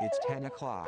It's 10 o'clock.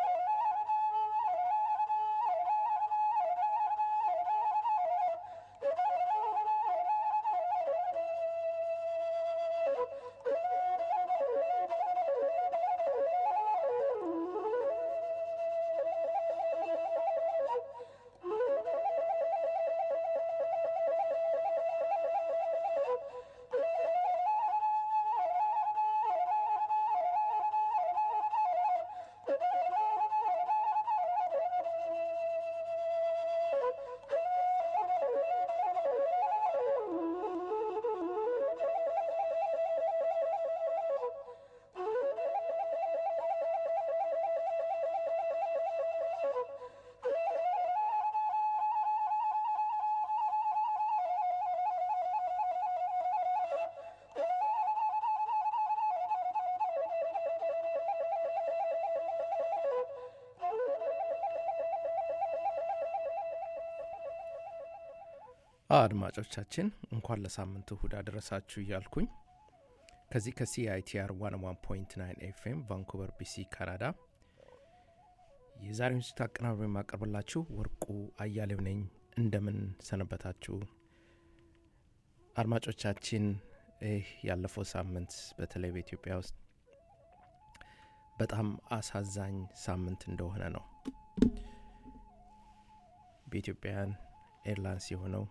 አድማጮቻችን እንኳን ለሳምንት እሁድ አደረሳችሁ እያልኩኝ ከዚህ ከሲአይቲአር 101.9 ኤፍኤም ቫንኩቨር ቢሲ ካናዳ የዛሬውን ዝግጅት አቀናብሮ የማቀርብላችሁ ወርቁ አያሌው ነኝ። እንደምን ሰነበታችሁ አድማጮቻችን? ይህ ያለፈው ሳምንት በተለይ በኢትዮጵያ ውስጥ በጣም አሳዛኝ ሳምንት እንደሆነ ነው። በኢትዮጵያውያን ኤርላይንስ የሆነው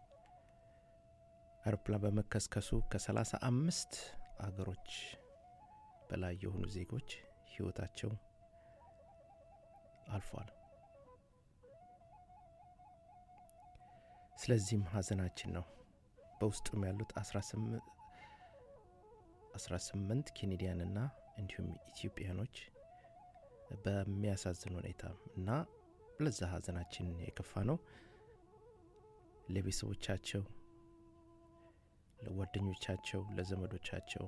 አውሮፕላን በመከስከሱ ከሰላሳ አምስት አገሮች በላይ የሆኑ ዜጎች ህይወታቸው አልፏል። ስለዚህም ሀዘናችን ነው። በውስጡም ያሉት አስራ ስምንት ኬኔዲያንና እንዲሁም ኢትዮጵያኖች በሚያሳዝን ሁኔታ እና ለዛ ሀዘናችን የከፋ ነው። ለቤተሰቦቻቸው፣ ለጓደኞቻቸው፣ ለዘመዶቻቸው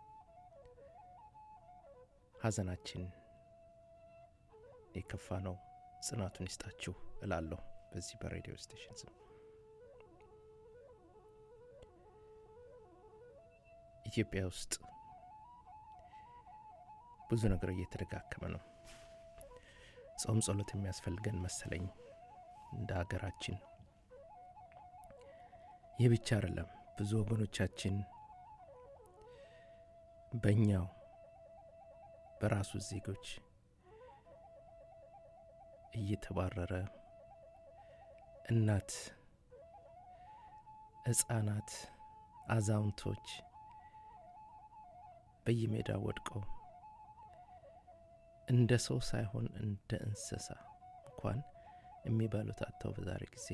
ሀዘናችን የከፋ ነው። ጽናቱን ይስጣችሁ እላለሁ በዚህ በሬዲዮ ስቴሽን ስም። ኢትዮጵያ ውስጥ ብዙ ነገር እየተደጋከመ ነው። ጾም ጸሎት የሚያስፈልገን መሰለኝ እንደ ሀገራችን። ይህ ብቻ አይደለም። ብዙ ወገኖቻችን በእኛው በራሱ ዜጎች እየተባረረ እናት፣ ሕፃናት፣ አዛውንቶች በየሜዳ ወድቀው እንደ ሰው ሳይሆን እንደ እንስሳ እንኳን የሚበሉት አጥተው በዛሬ ጊዜ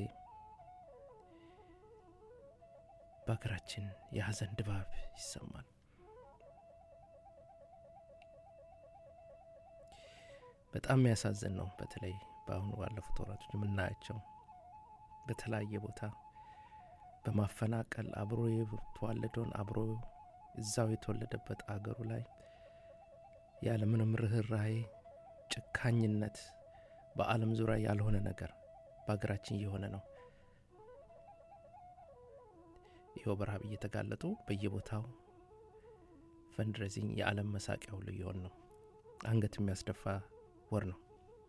በሀገራችን የሀዘን ድባብ ይሰማል። በጣም የሚያሳዝን ነው። በተለይ በአሁኑ ባለፉት ወራቶች የምናያቸው በተለያየ ቦታ በማፈናቀል አብሮ የተዋለደውን አብሮ እዛው የተወለደበት አገሩ ላይ ያለምንም ርኅራሄ ጭካኝነት በዓለም ዙሪያ ያልሆነ ነገር በሀገራችን እየሆነ ነው። ይኸው በረሃብ እየተጋለጡ በየቦታው ፈንድሬዚንግ የዓለም መሳቂያ ሁሉ እየሆን ነው። አንገት የሚያስደፋ ወር ነው።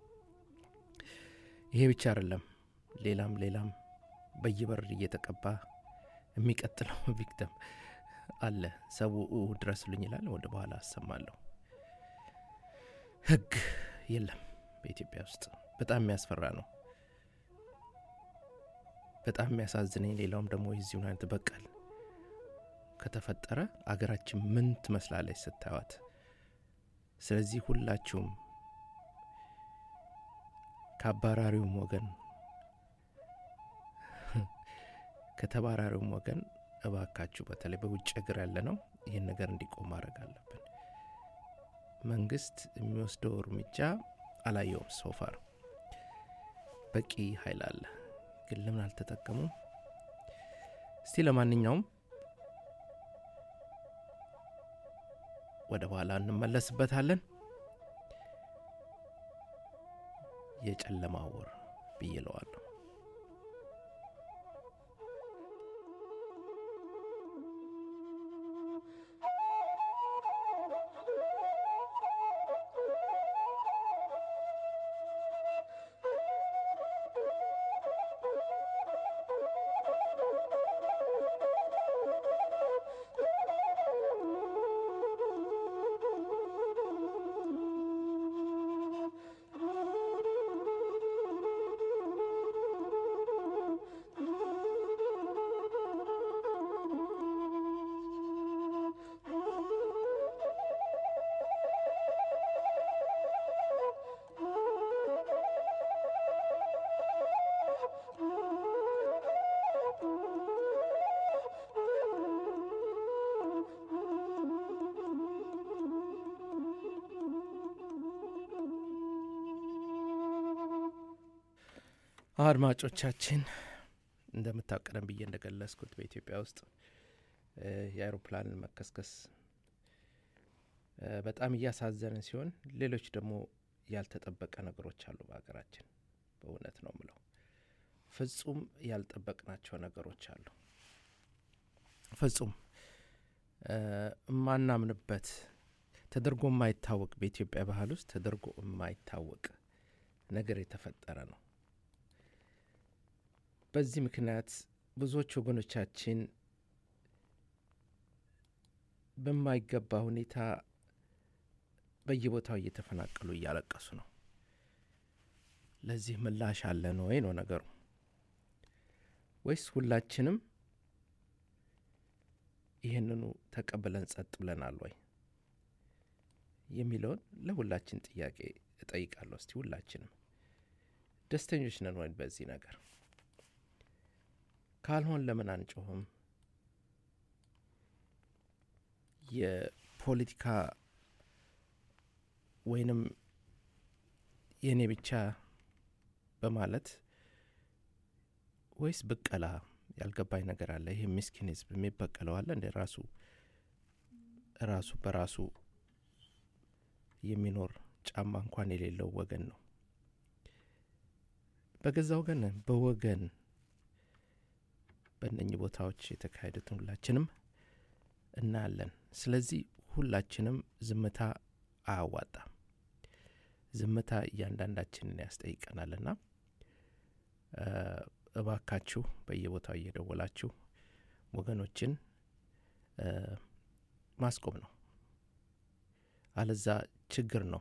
ይሄ ብቻ አይደለም። ሌላም ሌላም በየበር እየተቀባ የሚቀጥለው ቪክተም አለ። ሰው ድረስልኝ ይላል። ወደ በኋላ አሰማለሁ። ህግ የለም በኢትዮጵያ ውስጥ። በጣም የሚያስፈራ ነው። በጣም የሚያሳዝነኝ ሌላውም ደግሞ የዚሁ አይነት በቀል ከተፈጠረ አገራችን ምን ትመስላለች ስታዩት። ስለዚህ ሁላችሁም ከአባራሪውም ወገን ከተባራሪውም ወገን እባካችሁ በተለይ በውጭ ሀገር ያለ ነው ይህን ነገር እንዲቆም ማድረግ አለብን። መንግስት የሚወስደው እርምጃ አላየውም። ሶፋር በቂ ኃይል አለ፣ ግን ለምን አልተጠቀሙም? እስቲ ለማንኛውም ወደ በኋላ እንመለስበታለን። የጨለማ ወር ብይለዋለሁ። አድማጮቻችን እንደምታቀደም ብዬ እንደገለጽኩት በኢትዮጵያ ውስጥ የአይሮፕላንን መከስከስ በጣም እያሳዘንን ሲሆን ሌሎች ደግሞ ያልተጠበቀ ነገሮች አሉ በሀገራችን። በእውነት ነው ምለው ፍጹም ያልጠበቅናቸው ነገሮች አሉ። ፍጹም የማናምንበት ተደርጎ የማይታወቅ በኢትዮጵያ ባህል ውስጥ ተደርጎ የማይታወቅ ነገር የተፈጠረ ነው። በዚህ ምክንያት ብዙዎች ወገኖቻችን በማይገባ ሁኔታ በየቦታው እየተፈናቀሉ እያለቀሱ ነው። ለዚህ ምላሽ አለን ወይ ነው ነገሩ? ወይስ ሁላችንም ይህንኑ ተቀብለን ጸጥ ብለናል ወይ የሚለውን ለሁላችን ጥያቄ እጠይቃለሁ። እስቲ ሁላችንም ደስተኞች ነን ወይ በዚህ ነገር? ካልሆን ለምን አንጮህም? የፖለቲካ ወይንም የእኔ ብቻ በማለት ወይስ ብቀላ ያልገባኝ ነገር አለ። ይህ ምስኪን ህዝብ የሚበቀለው አለ እንደ ራሱ ራሱ በራሱ የሚኖር ጫማ እንኳን የሌለው ወገን ነው። በገዛ ወገን በወገን በእነኚህ ቦታዎች የተካሄዱትን ሁላችንም እናያለን። ስለዚህ ሁላችንም ዝምታ አያዋጣም። ዝምታ እያንዳንዳችንን ያስጠይቀናልና እባካችሁ በየቦታው እየደወላችሁ ወገኖችን ማስቆም ነው። አለዛ ችግር ነው።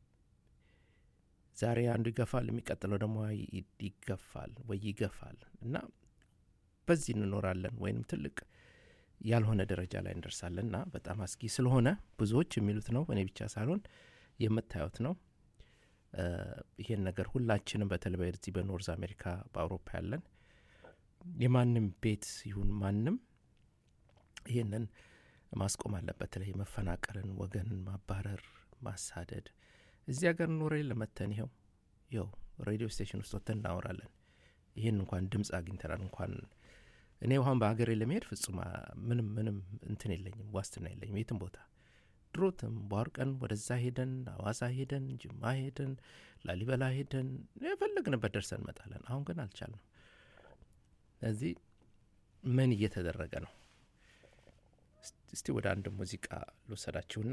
ዛሬ አንዱ ይገፋል፣ የሚቀጥለው ደግሞ ይገፋል ወይ ይገፋል እና በዚህ እንኖራለን ወይንም ትልቅ ያልሆነ ደረጃ ላይ እንደርሳለን እና በጣም አስጊ ስለሆነ ብዙዎች የሚሉት ነው፣ እኔ ብቻ ሳልሆን የምታዩት ነው። ይሄን ነገር ሁላችንም በተለይ በዚህ በኖርዝ አሜሪካ በአውሮፓ ያለን የማንም ቤት ይሁን ማንም ይህንን ማስቆም አለበት። በተለይ መፈናቀልን፣ ወገንን ማባረር፣ ማሳደድ እዚህ ሀገር ኖረ ለመተን ይኸው ይኸው ሬዲዮ ስቴሽን ውስጥ ወጥተን እናወራለን። ይህን እንኳን ድምፅ አግኝተናል። እንኳን እኔ ውሀን በሀገሬ ለመሄድ ፍጹም ምንም ምንም እንትን የለኝም፣ ዋስትና የለኝም የትም ቦታ ድሮትም ቧርቀን ወደዛ ሄደን አዋሳ ሄደን ጅማ ሄደን ላሊበላ ሄደን የፈለግንበት ደርሰን እንመጣለን። አሁን ግን አልቻልንም። ስለዚህ ምን እየተደረገ ነው? እስቲ ወደ አንድ ሙዚቃ ልወሰዳችሁና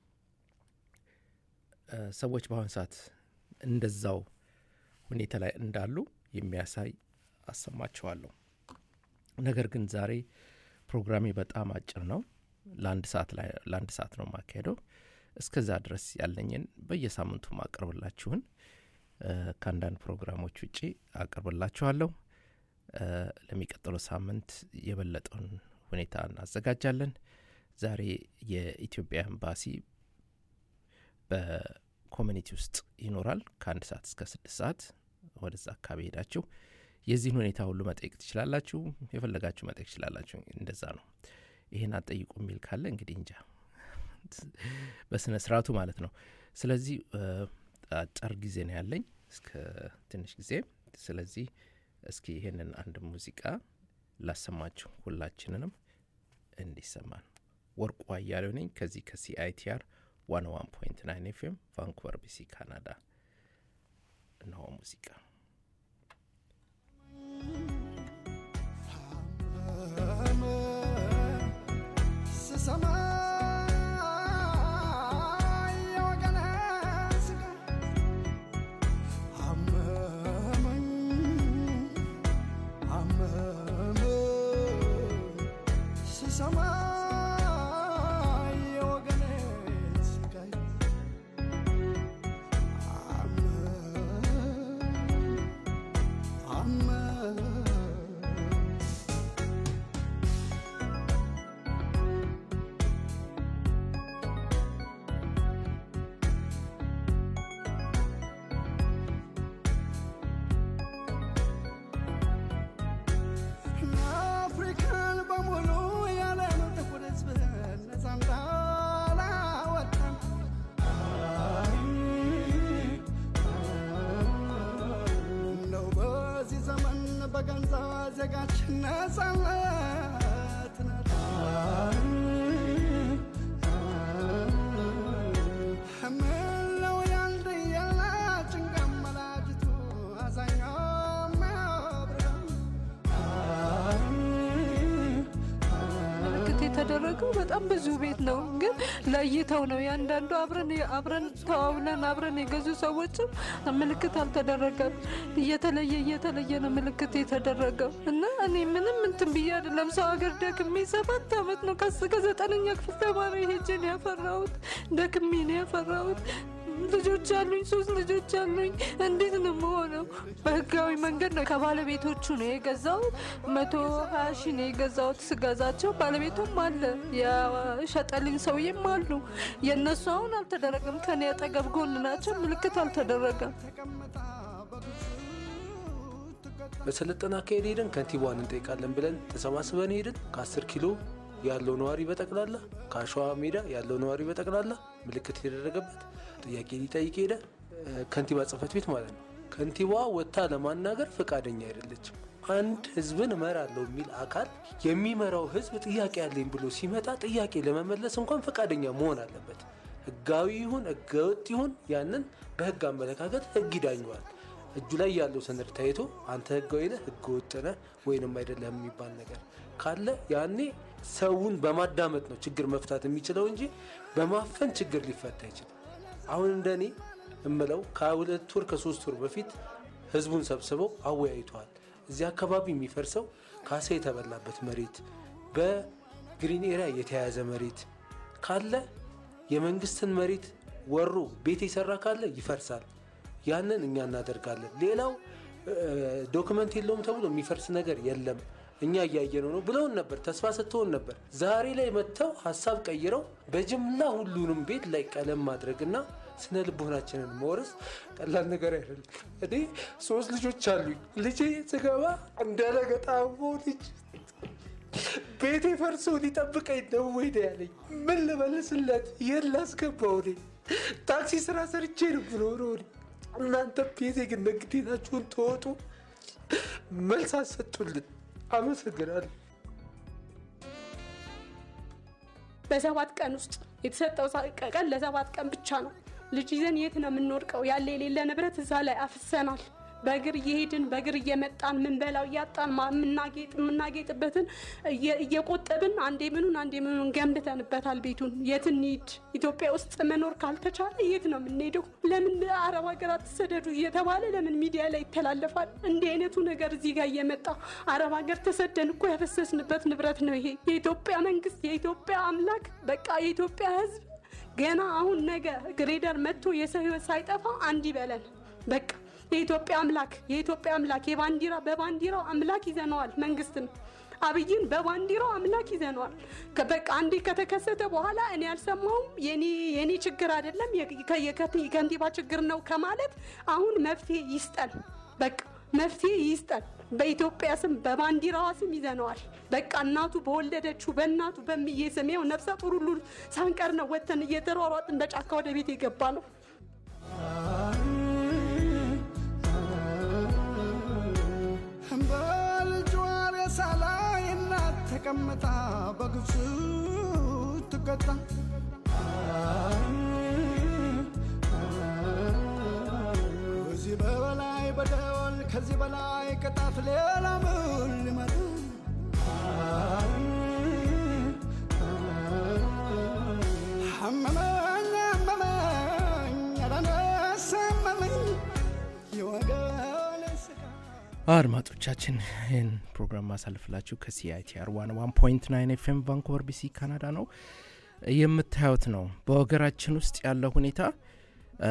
ሰዎች በአሁን ሰዓት እንደዛው ሁኔታ ላይ እንዳሉ የሚያሳይ አሰማችኋለሁ። ነገር ግን ዛሬ ፕሮግራሜ በጣም አጭር ነው። ለአንድ ሰዓት ላይ ለአንድ ሰዓት ነው የማካሄደው። እስከዛ ድረስ ያለኝን በየሳምንቱ አቅርብላችሁን ከአንዳንድ ፕሮግራሞች ውጪ አቅርብላችኋለሁ። ለሚቀጥለው ሳምንት የበለጠውን ሁኔታ እናዘጋጃለን። ዛሬ የኢትዮጵያ ኤምባሲ በኮሚኒቲ ውስጥ ይኖራል። ከአንድ ሰዓት እስከ ስድስት ሰዓት ወደዛ አካባቢ ሄዳችሁ የዚህን ሁኔታ ሁሉ መጠየቅ ትችላላችሁ። የፈለጋችሁ መጠየቅ ትችላላችሁ። እንደዛ ነው። ይህን አጠይቁ የሚል ካለ እንግዲህ እንጃ በስነ ስርዓቱ ማለት ነው። ስለዚህ አጭር ጊዜ ነው ያለኝ እስከ ትንሽ ጊዜ። ስለዚህ እስኪ ይህንን አንድ ሙዚቃ ላሰማችሁ ሁላችንንም እንዲሰማን። ወርቁ አያሌው ነኝ ከዚህ ከሲአይቲአር ዋን ዋን ፖይንት ናይን ኤፍኤም ቫንኩቨር ቢሲ ካናዳ። እነሆ ሙዚቃ አፍሪካን በሙሉ ያለ ነው ጥቁር የዜጋች ነጻነት ምነው ያልድያላ ጭንቃ መላጅቱ አዛኛው የሚያብረው ምልክት የተደረገው በጣም ብዙ ቤት ነው፣ ግን ለይተው ነው ያንዳንዱ አብረን አብረን ተዋውለን አብረን የገዙ ሰዎችም ምልክት አልተደረገም። እየተለየ እየተለየ ነው ምልክት የተደረገው እና እኔ ምንም እንትን ብዬ አይደለም ሰው ሀገር ደክሜ ሰባት አመት ነው ከስ ከዘጠነኛ ክፍል ተማሪ ሄጄ ነው ያፈራሁት። ደክሜ ነው ያፈራሁት። ልጆች አሉኝ፣ ሶስት ልጆች አሉኝ። እንዴት ነው የምሆነው? በህጋዊ መንገድ ነው ከባለቤቶቹ ነው የገዛሁት። መቶ ሀያ ሺ ነው የገዛሁት። ስገዛቸው ባለቤቱም አለ የሸጠልኝ ሰውዬም አሉ። የእነሱ አሁን አልተደረገም። ከኔ አጠገብ ጎን ናቸው። ምልክት አልተደረገም። ተቀምጣ በብዙ ትቀጣ በሰለጠነ አካሄድ ሄደን ከንቲባዋን እንጠይቃለን ብለን ተሰባስበን ሄድን። ከ10 ኪሎ ያለው ነዋሪ በጠቅላላ ከአሸዋ ሜዳ ያለው ነዋሪ በጠቅላላ ምልክት የተደረገበት ጥያቄ ሊጠይቅ ሄደ። እ፣ ከንቲባ ጽህፈት ቤት ማለት ነው። ከንቲባዋ ወጥታ ለማናገር ፈቃደኛ አይደለችም። አንድ ህዝብን እመራለሁ የሚል አካል የሚመራው ህዝብ ጥያቄ ያለኝ ብሎ ሲመጣ ጥያቄ ለመመለስ እንኳን ፈቃደኛ መሆን አለበት። ህጋዊ ይሁን ህገወጥ ይሁን ያንን በህግ አመለካከት ህግ ይዳኘዋል። እጁ ላይ ያለው ሰነድ ታይቶ አንተ ህጋዊ ነህ ህገ ወጥ ነህ ወይንም አይደለም የሚባል ነገር ካለ ያኔ ሰውን በማዳመጥ ነው ችግር መፍታት የሚችለው እንጂ በማፈን ችግር ሊፈታ አይችልም። አሁን እንደኔ እምለው ከሁለት ወር ከሶስት ወር በፊት ህዝቡን ሰብስበው አወያይተዋል። እዚህ አካባቢ የሚፈርሰው ካሳ የተበላበት መሬት፣ በግሪን ኤሪያ የተያያዘ መሬት ካለ የመንግስትን መሬት ወሮ ቤት የሰራ ካለ ይፈርሳል። ያንን እኛ እናደርጋለን። ሌላው ዶክመንት የለውም ተብሎ የሚፈርስ ነገር የለም እኛ እያየነው ነው ብለውን ነበር። ተስፋ ሰጥተውን ነበር። ዛሬ ላይ መጥተው ሀሳብ ቀይረው በጅምላ ሁሉንም ቤት ላይ ቀለም ማድረግና ስነ ልቦናችንን መውረስ ቀላል ነገር አይደለም። እኔ ሶስት ልጆች አሉኝ። ልጄ ስገባ እንደለገጣሞ ልጅ ቤቴ ፈርሶ ሊጠብቀኝ ነው ወይ ነው ያለኝ። ምን ልመልስለት? የት ላስገባው? እኔ ታክሲ ስራ ሰርቼ ነው ብሎ እኔ እናንተ ቤቴ ግን ግዴታችሁን ተወጡ። መልስ አሰጡልን። አመሰግናለሁ። በሰባት ቀን ውስጥ የተሰጠው ሳ- ቀን ለሰባት ቀን ብቻ ነው። ልጅ ይዘን የት ነው የምንወድቀው? ያለ የሌለ ንብረት እዛ ላይ አፍሰናል። በእግር እየሄድን በእግር እየመጣን ምንበላው እያጣን ማ- የምናጌጥ የምናጌጥበትን እየ- እየቆጠብን አንዴ ምኑን አንዴ ምኑን ገንብተንበታል ቤቱን። የት እንሂድ? ኢትዮጵያ ውስጥ መኖር ካልተቻለ የት ነው የምንሄደው? ለምን አረብ ሀገራት ተሰደዱ እየተባለ ለምን ሚዲያ ላይ ይተላለፋል? እንዲህ አይነቱ ነገር እዚህ ጋር እየመጣ አረብ ሀገር ተሰደን እኮ ያፈሰስንበት ንብረት ነው ይሄ። የኢትዮጵያ መንግስት፣ የኢትዮጵያ አምላክ፣ በቃ የኢትዮጵያ ሕዝብ ገና አሁን ነገ ግሬደር መጥቶ የሰው ህይወት ሳይጠፋ አንድ ይበለን። በቃ የኢትዮጵያ አምላክ የኢትዮጵያ አምላክ የባንዲራ በባንዲራው አምላክ ይዘነዋል። መንግስትን አብይን በባንዲራው አምላክ ይዘነዋል። ከ- በቃ አንዴ ከተከሰተ በኋላ እኔ አልሰማሁም የኔ የኔ ችግር አይደለም የ- ከ- የከ- የከንቲባ ችግር ነው ከማለት አሁን መፍትሄ ይስጠን። በቃ መፍትሄ ይስጠን። በኢትዮጵያ ስም በባንዲራዋ ስም ይዘነዋል። በቃ እናቱ በወለደችው በእናቱ በምዬ ስም ይኸው ነፍሰ ጡር ሁሉ ሳንቀር ነው ወተን እየተሯሯጥን በጫካ ወደ ቤት የገባ ነው። በልጇ ሬሳ ላይ እናት ተቀምጣ በግፍ ትቀጣ ከዚህ በላይ በደል ከዚህ በላይ ቅጣት ሌላ ምን ሊመጣ አመመኝ አመመኝ ኧረ እኔስ አመመኝ የወገኔ ስጋ አድማጮቻችን ይህን ፕሮግራም ማሳልፍላችሁ ከሲአይቲአር ዋን ዋን ፖይንት ናይን ኤፍኤም ቫንኮቨር ቢሲ ካናዳ ነው። የምታዩት ነው በሀገራችን ውስጥ ያለው ሁኔታ እ፣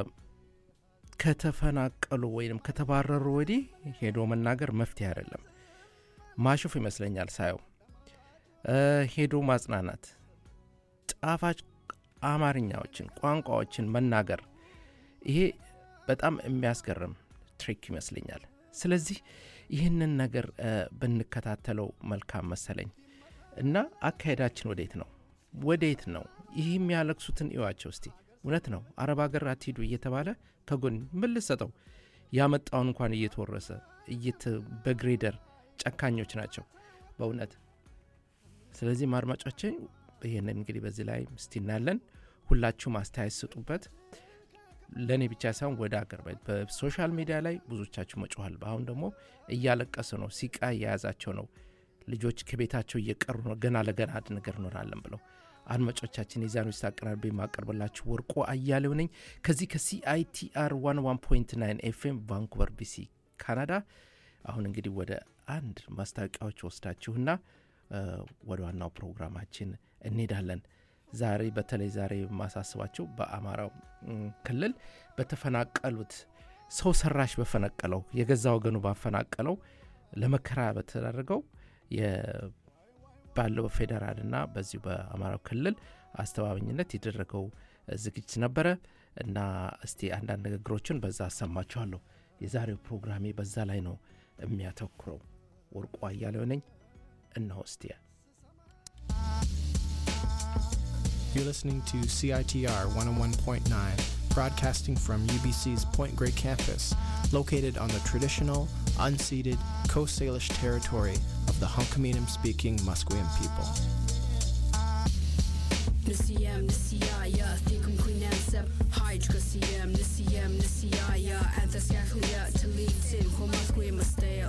ከተፈናቀሉ ወይም ከተባረሩ ወዲህ ሄዶ መናገር መፍትሄ አይደለም። ማሾፍ ይመስለኛል ሳየው እ፣ ሄዶ ማጽናናት፣ ጣፋጭ አማርኛዎችን ቋንቋዎችን መናገር ይሄ በጣም የሚያስገርም ትሪክ ይመስለኛል። ስለዚህ ይህንን ነገር እ፣ ብንከታተለው መልካም መሰለኝ እና አካሄዳችን ወዴት ነው ወዴት ነው? ይህ የሚያለቅሱትን እዩዋቸው እስቲ። እውነት ነው አረብ ሀገር አትሂዱ እየተባለ ከጎን ምን ልሰጠው ያመጣውን እንኳን እየተወረሰ እየተ በግሬደር ጨካኞች ናቸው በእውነት ስለዚህ አድማጮቼ ይህንን እንግዲህ በዚህ ላይ እስቲ እናያለን ሁላችሁም አስተያየት ስጡበት ለእኔ ብቻ ሳይሆን ወደ አገር ቤት በሶሻል ሚዲያ ላይ ብዙዎቻችሁ መጮኋል አሁን ደግሞ እያለቀሱ ነው ሲቃ እየያዛቸው ነው ልጆች ከቤታቸው እየቀሩ ነው ገና ለገና አንድ ነገር እኖራለን ብለው አድማጮቻችን የዛኑ ውስጥ አቀራርቤ የማቀርብላችሁ ወርቆ አያሌው ነኝ ከዚህ ከሲአይቲአር 11.9 ኤፍኤም ቫንኩቨር ቢሲ ካናዳ አሁን እንግዲህ ወደ አንድ ማስታወቂያዎች ወስዳችሁና እ፣ ወደ ዋናው ፕሮግራማችን እንሄዳለን ዛሬ በተለይ ዛሬ የማሳስባቸው በአማራው እም፣ ክልል በተፈናቀሉት ሰው ሰራሽ በፈነቀለው የገዛ ወገኑ ባፈናቀለው ለመከራ በተደረገው የ- ባለው ፌዴራልና በዚሁ በአማራው ክልል አስተባባኝነት የደረገው ዝግጅት ነበረ እና እስቲ አንዳንድ ንግግሮችን በዛ አሰማችኋለሁ የዛሬው ፕሮግራሜ በዛ ላይ ነው የሚያተኩረው ወርቁ አያሌው ነኝ እነሆ እስቲ You're listening to CITR 101.9, broadcasting from UBC's Point Grey campus, located on the traditional, unceded Coast Salish territory of the Hunkaminam speaking Musqueam people. Nisiyam, nisiyaya, thikum queenam sep, hydra kasiyam, nisiyam, nisiyaya, anthas yaklia, talitin, homaskwe masteo.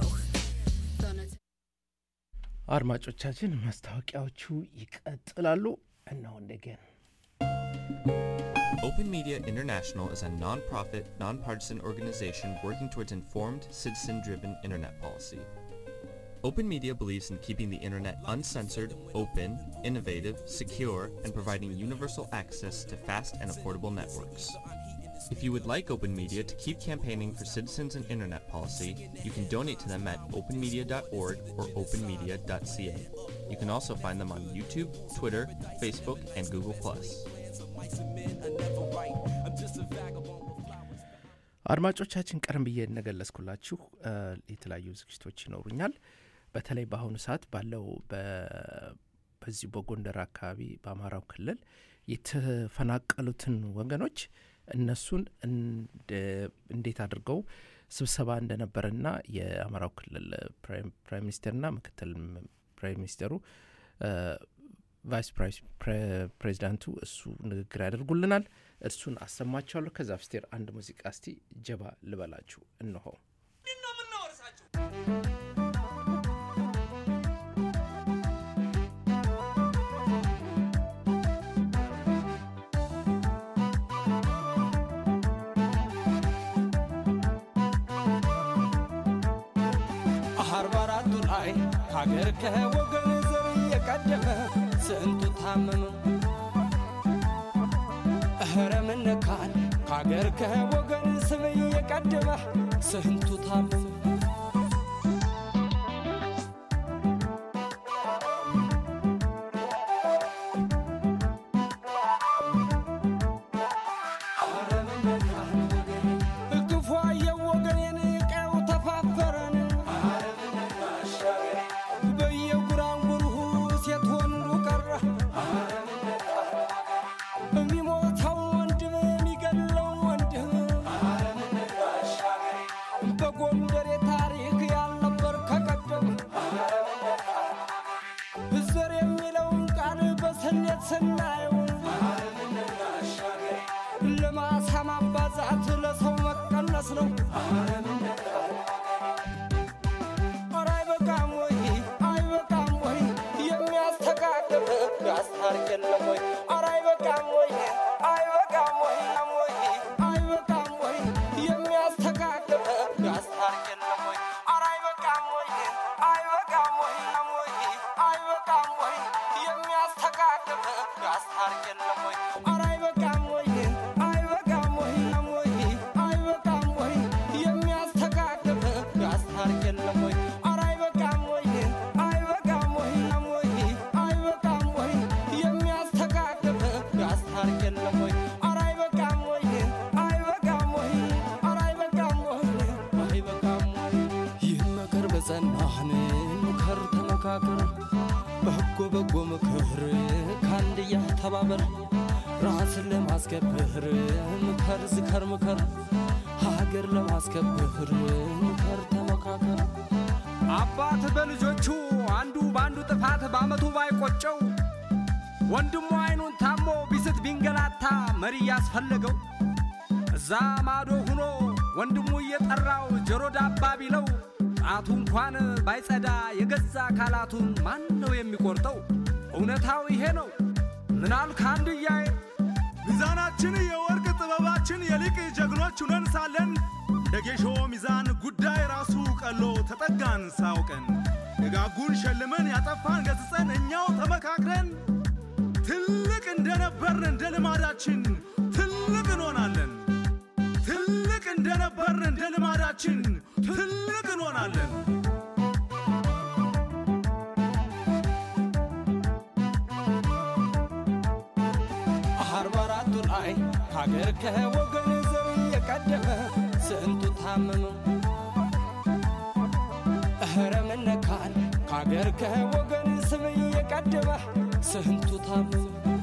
አድማጮቻችን ማስታወቂያዎቹ ይቀጥላሉ እነሆ እንደገን Open Media International is a non-profit, nonpartisan organization working towards informed, citizen-driven internet policy. Open Media believes in keeping the internet uncensored, open, innovative, secure, and providing universal access to fast and affordable networks. If you would like Open Media to keep campaigning for citizens and internet policy, you can donate to them at openmedia.org or openmedia.ca. You can also find them on YouTube, Twitter, Facebook, and Google+. አድማጮቻችን ቀደም ብዬ እንደገለጽኩላችሁ እ፣ የተለያዩ ዝግጅቶች ይኖሩኛል በተለይ በአሁኑ ሰዓት ባለው በ- በዚሁ በጎንደር አካባቢ በአማራው ክልል የተፈናቀሉትን ወገኖች እነሱን እንደ- እንዴት አድርገው ስብሰባ እንደነበረና የአማራው ክልል ፕራይም ፕራይም ሚኒስቴርና ምክትል ፕራይም ሚኒስቴሩ እ፣ ቫይስ ፕሬስ- ፕሬ- ፕሬዚዳንቱ እሱ ንግግር ያደርጉልናል እርሱን አሰማችኋለሁ ከዛ ፍስቴር አንድ ሙዚቃ እስቲ ጀባ ልበላችሁ እንሆ አርባ አራቱ ላይ ከሀገር ከወገን ዘር እየቀደመ ስንቱ ታመመ እህረ ምነካን ከሀገር ከወገን ስም እየቀደመ ስንቱ ታመመ ክፉ አየው ወገኔን ቀው ተፋፈረን በየጉራንጉሩ ሴት ወንዱ ቀረ የሚሞተው ወንድም የሚገለው ወንድም በጎንደር ታሪክ ያልነበር ከቀደም ዘር የሚለውን ቃል በስሌት ስናየው ለማሳ ማባዛት ለሰው መቀነስ ነው። ኧረ አይበቃም ወይ አይበቃም ወይ የሚያስተካክል ያስታርቅ የለም ወይ? ኧረ አይበቃም ወይ አይበቃም ወይ ወይ አይበቃም ወይ የሚያስተካክል ያስታርቅ የለም ወይ? ኧረ አይበቃም ወይ አይበቃም ወይ ወይ አይበቃም ወይ የሚያስተካክል ያስታርቅ የለም ወይ? ኧረ አይበቃም ወይ አይበቃም ወይ ወይ አይበቃም ወይ የሚያስተካክል ያስታርቅ የለም ወይ? ኧረ አይበቃም ወይ አይበቃም ወይ ወይ አይበቃም ወይ የሚያስተካክል ያስታርቅ የለም ወይ? ኧረ አይበቃም ወይ አይበቃም ወይ ኧረ አይበቃም ወይ አይበቃም ወይ ይህን መከር በጸናህን ምከር ተመካከር በጎ በጎ ምክር ከአንድያ ተባበር ራስን ለማስከበር ምከር ዝከር ምከር ሀገር ለማስከበር ምከር ተመካከር አባት በልጆቹ አንዱ በአንዱ ጥፋት በአመቱ ባይቆጨው ወንድሙ አይኑን ታሞ ቢስት ቢንገላታ መሪ ያስፈለገው እዛ ማዶ ሁኖ ወንድሙ እየጠራው ጆሮ ዳባ ቢለው ጣቱ እንኳን ባይጸዳ የገዛ አካላቱን ማን ነው የሚቆርጠው? እውነታው ይሄ ነው። ምናል ከአንድያዬ ሚዛናችን የወርቅ ጥበባችን የሊቅ ጀግኖች ሁነን ሳለን እንደ ጌሾ ሚዛን ጉዳይ ራሱ ቀሎ ተጠጋን ሳውቀን ደጋጉን ሸልመን ያጠፋን ገጽጸን እኛው ተመካክረን ትልቅ እንደነበርን እንደ ልማዳችን ትልቅ እንሆናለን። ትልቅ እንደነበርን እንደ ልማዳችን ትልቅ እንሆናለን። አርባ አራቱ ላይ ከሀገር ከወገን ዘር የቀደመ ስንቱ ታመመ እህረ ምነካን ከሀገር ከወገን ስም የቀደመ ስንቱ ታመመ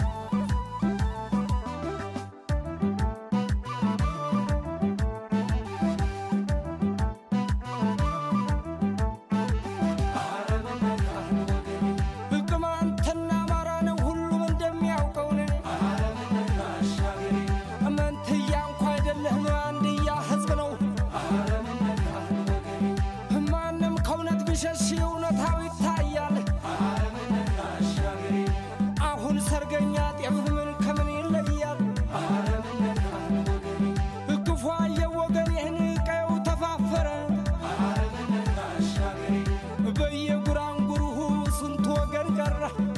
ቅማንትና አማራ ነው ሁሉም እንደሚያውቀው ነው። መንትያ እንኳ አይደለም አንድያ ህዝብ ነው። ማንም ከእውነት ቢሸሽ እውነታው ይታያል። አሁን ሰርገኛ ጤፍ ምን ከምን ይለያል? ክፉ አየወገን ይህን ቀየው ተፋፈረ በየጉራንጉሩ ስንት ወገን ቀረ።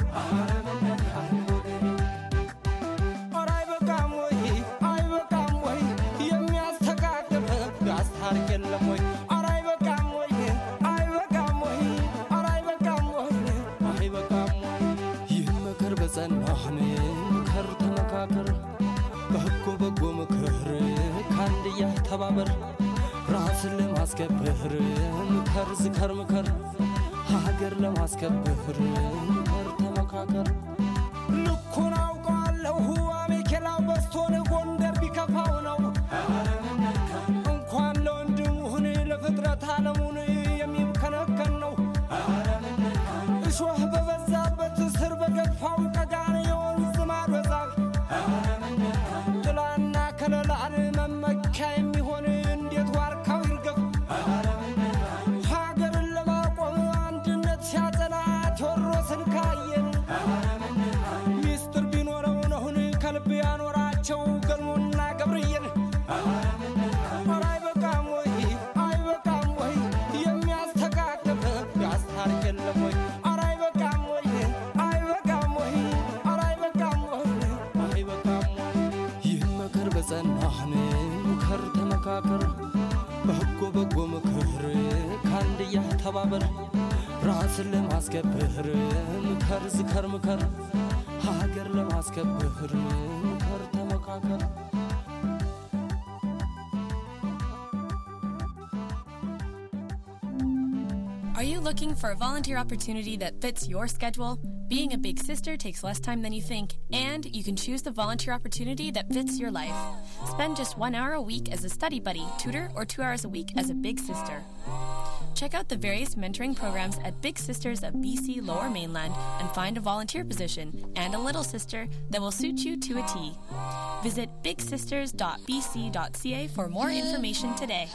ኧረ አይበቃም ወይ አይበቃም ወይ የሚያስተካክል ያስታርቅ የለም ወይ? ኧረ አይበቃም ወይ አይበቃም ወይ ኧረ አይበቃም ወይ አይበቃም ወይ? ይህ ምክር በጸናህን ምከር ተመካከር በጎ በጎ ምክር ከአንድያ ተባበር ራስን ለማስከበር ምከር ዝከር ምከር ሀገር ለማስከበር ምከር ተመካከር ልኩን አውቀዋለሁ አሜኬላው በስቶን ጎንደር ቢከፋው ነው እንኳን ለወንድሙህን ለፍጥረት ዓለሙን የሚከነከን ነው እሾህ በበዛበት ስር በገፋው ቀጋን የወንዝ ማዶ ዛፍ ጥላና ከለላን መመኪያ የሚሆን እንዴት ዋርካው ይርገፍ ሀገርን ለማቆም አንድነት ሲያጸና ቴዎድሮስን ካየን ሚስጥር ቢኖረው ነውን ከልብ ያኖራቸው ገልሞና ገብርዬን ኧረ አይበቃም ወይ አይበቃም ወይ የሚያስተካክል ያስታርቅ የለም ወይ ኧረ አይበቃም ወይ አይበቃም ወይ ኧረ አይበቃም ወይ አይበቃም ወይ ይህን መከር በጸናህን ምከር ተመካከር በጎ በጎ ምክር ከአንድያ ተባበር ራስን ለማስከበር ምከር ዝከር ምከር ሀገር ለማስከበር ምከር ተመካከር Are you looking for a volunteer opportunity that fits your schedule? Being a big sister takes less time than you think, and you can choose the volunteer opportunity that fits your life. Spend just one hour a week as a study buddy, tutor, or two hours a week as a big sister. Check out the various mentoring programs at Big Sisters of BC Lower Mainland and find a volunteer position and a little sister that will suit you to a T. Visit bigsisters.bc.ca for more information today.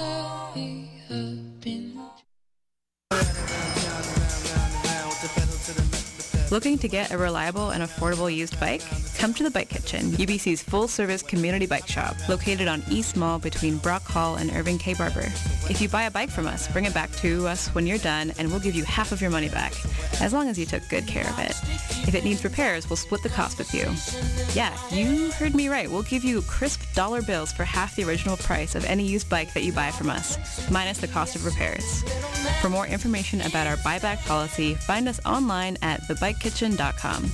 Looking to get a reliable and affordable used bike? Come to the Bike Kitchen, UBC's full-service community bike shop, located on East Mall between Brock Hall and Irving K. Barber. If you buy a bike from us, bring it back to us when you're done, and we'll give you half of your money back, as long as you took good care of it. If it needs repairs, we'll split the cost with you. Yeah, you heard me right. We'll give you crisp dollar bills for half the original price of any used bike that you buy from us, minus the cost of repairs. For more information about our buyback policy, find us online at thebikekitchen.com.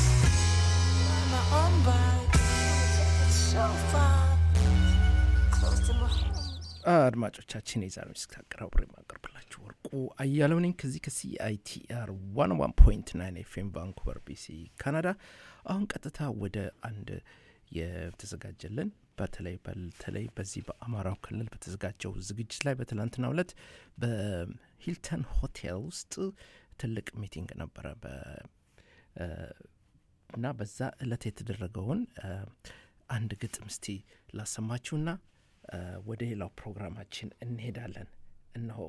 አድማጮቻችን የዛሬ ምስክ አቀራብሮ የማቀርብላችሁ ወርቁ አያለው ነኝ ከዚህ ከሲአይቲአር ዋን ዋን ፖይንት ናይን ኤፍኤም ቫንኩቨር ቢሲ ካናዳ አሁን ቀጥታ ወደ አንድ የተዘጋጀልን በተለይ በተለይ በዚህ በአማራው ክልል በተዘጋጀው ዝግጅት ላይ በትላንትናው ዕለት በሂልተን ሆቴል ውስጥ ትልቅ ሚቲንግ ነበረ በ- እ፣ እና በዛ እለት የተደረገውን እ፣ አንድ ግጥም እስቲ ላሰማችሁና እ፣ ወደ ሌላው ፕሮግራማችን እንሄዳለን። እነሆ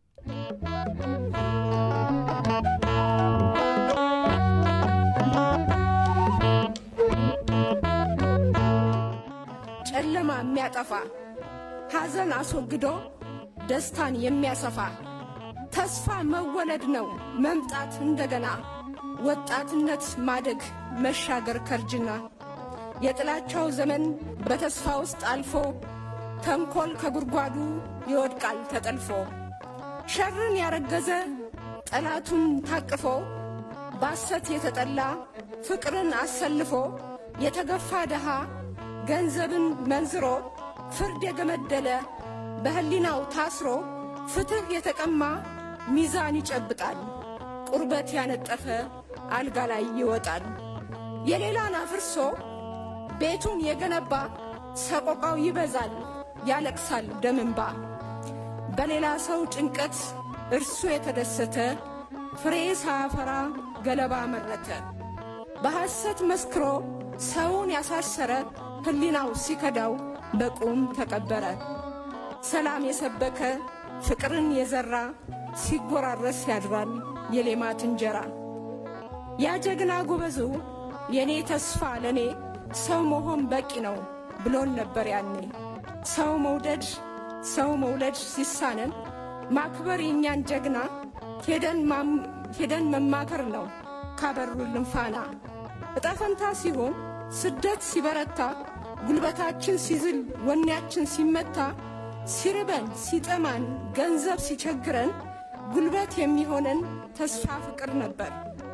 ጨለማ የሚያጠፋ ሐዘን አስወግዶ ደስታን የሚያሰፋ ተስፋ መወለድ ነው መምጣት እንደገና ወጣትነት ማደግ መሻገር ከርጅና የጥላቻው ዘመን በተስፋ ውስጥ አልፎ ተንኰል ከጉድጓዱ ይወድቃል ተጠልፎ ሸርን ያረገዘ ጠላቱን ታቅፎ ባሰት የተጠላ ፍቅርን አሰልፎ የተገፋ ድሃ ገንዘብን መንዝሮ ፍርድ የገመደለ በሕሊናው ታስሮ ፍትሕ የተቀማ ሚዛን ይጨብጣል ቁርበት ያነጠፈ አልጋ ላይ ይወጣል የሌላን አፍርሶ ቤቱን የገነባ ሰቆቃው ይበዛል ያለቅሳል ደምንባ በሌላ ሰው ጭንቀት እርሱ የተደሰተ ፍሬ ሳያፈራ ገለባ መረተ በሐሰት መስክሮ ሰውን ያሳሰረ ሕሊናው ሲከዳው በቁም ተቀበረ ሰላም የሰበከ ፍቅርን የዘራ ሲጎራረስ ያድራል የሌማት እንጀራ ያ ጀግና ጎበዙ የኔ ተስፋ ለኔ ሰው መሆን በቂ ነው ብሎን ነበር ያኔ ሰው መውደድ ሰው መውለድ ሲሳነን ማክበር የእኛን ጀግና ሄደን ማም- ሄደን መማከር ነው ካበሩልን ፋና እጣፈንታ ሲሆን ስደት ሲበረታ ጉልበታችን ሲዝል ወኔያችን ሲመታ ሲርበን ሲጠማን ገንዘብ ሲቸግረን ጉልበት የሚሆነን ተስፋ ፍቅር ነበር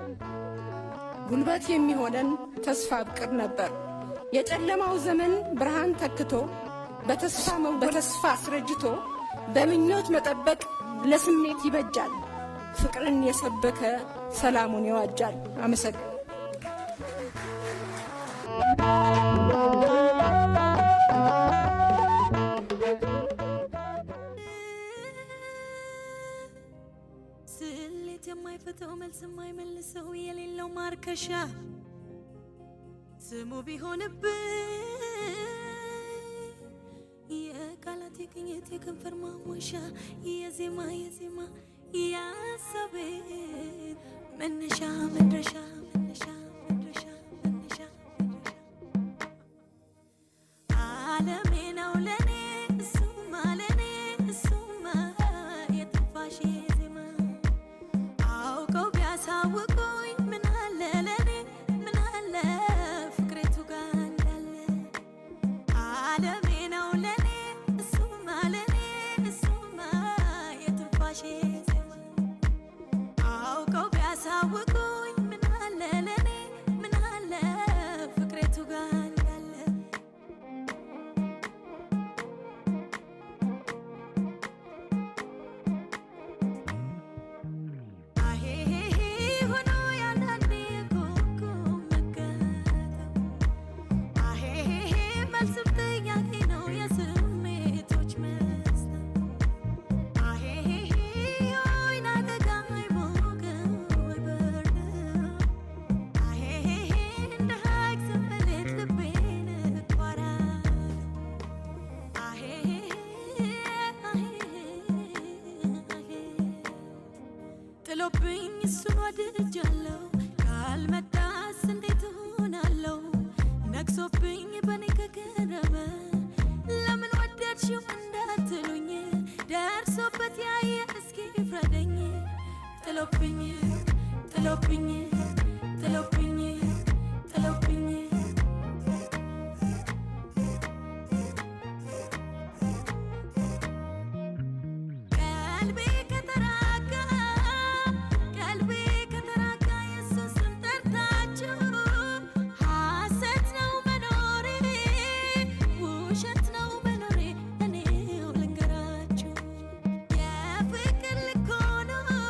ጉልበት የሚሆነን ተስፋ ፍቅር ነበር የጨለማው ዘመን ብርሃን ተክቶ በተስፋ መው- በተስፋ አስረጅቶ በምኞት መጠበቅ ለስሜት ይበጃል ፍቅርን የሰበከ ሰላሙን ይዋጃል አመሰግን ስሌት የማይፈተው መልስ የማይመልሰው የሌለው ማርከሻ ስሙ ቢሆንብኝ የቃላት የቅኝት የከንፈር ማሞሻ የዜማ የዜማ ያሰቤ መነሻ መድረሻ መነሻ መድረሻ መነሻ ዓለሜ ነው ለኔ እሱማ ለኔ እሱማ የትንፋሼ ዜማ አውቀው ቢያሳውቁኝ ምን አለ ለኔ ምን አለ ፍቅሬቱ ጋር እንዳለ ዓለሜ ነው ለኔ እሱማ ለኔ እሱማ የትንፋሼ ዜማ አውቀው ቢያሳውቁኝ ምን አለ ለኔ ምን አለ ፍቅሬቱ ጋር እንዳለ አሄሄሄ ሆኖ ያንዳንዴ ኮኮ መከተው አሄሄሄ መልስም ጥያቄ ነው የስሜቶች መስጠት አሄሄሄ ወይና ደጋ አይሞቅም ወይ በርድም አሄሄሄ እንደ ሐይቅ ስንበሌት ልቤን እቋራለሁ አሄሄሄ ጥሎብኝ እሱን ወድጃለሁ ካልመጣስ እንዴት እሆናለሁ ነግሶብኝ በኔ ከቀረበ ለምን ወደድሽው እንዳትሉኝ ደርሶበት ያየ እስኪ ፍረደኝ ጥሎብኝ ጥሎብኝ ጥሎብኝ ጥሎብኝ ቀልቤ ከተራጋ ቀልቤ ከተራጋ ኢየሱስን ጠርታችሁ ሐሰት ነው መኖሬ ውሸት ነው መኖሬ እኔው ልንገራችሁ የፍቅር ልክ ሆኖ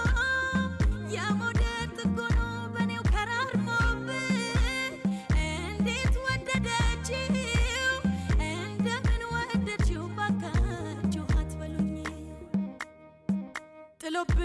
የመውደድ ጥግ ሆኖ በእኔው ከራርሞብኝ እንዴት ወደደችው እንደምን ወደድሽው ባካችሁ አትበሉኝ ጥሎብኝ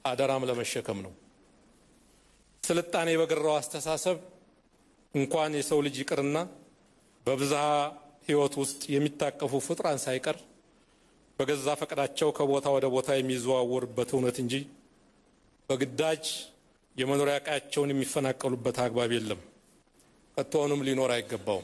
አደራም ለመሸከም ነው። ስልጣኔ በገራው አስተሳሰብ እንኳን የሰው ልጅ ይቅርና በብዝሃ ሕይወት ውስጥ የሚታቀፉ ፍጡራን ሳይቀር በገዛ ፈቃዳቸው ከቦታ ወደ ቦታ የሚዘዋወሩበት እውነት እንጂ በግዳጅ የመኖሪያ ቀያቸውን የሚፈናቀሉበት አግባብ የለም። ከቶውንም ሊኖር አይገባውም።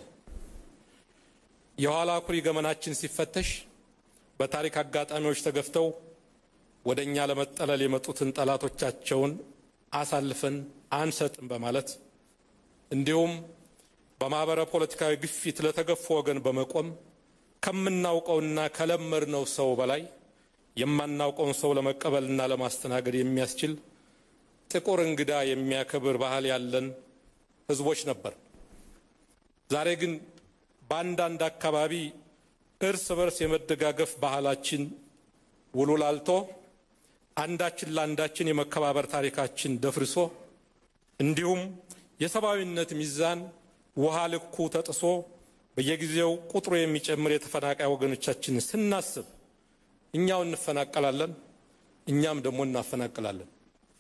የኋላ ኩሪ ገመናችን ሲፈተሽ በታሪክ አጋጣሚዎች ተገፍተው ወደ እኛ ለመጠለል የመጡትን ጠላቶቻቸውን አሳልፈን አንሰጥም በማለት እንዲሁም በማህበረ ፖለቲካዊ ግፊት ለተገፉ ወገን በመቆም ከምናውቀውና ከለመድነው ሰው በላይ የማናውቀውን ሰው ለመቀበልና ለማስተናገድ የሚያስችል ጥቁር እንግዳ የሚያከብር ባህል ያለን ህዝቦች ነበር። ዛሬ ግን በአንዳንድ አካባቢ እርስ በርስ የመደጋገፍ ባህላችን ውሉ ላልቶ አንዳችን ለአንዳችን የመከባበር ታሪካችን ደፍርሶ እንዲሁም የሰብአዊነት ሚዛን ውሃ ልኩ ተጥሶ በየጊዜው ቁጥሩ የሚጨምር የተፈናቃይ ወገኖቻችንን ስናስብ እኛው እንፈናቀላለን፣ እኛም ደግሞ እናፈናቅላለን።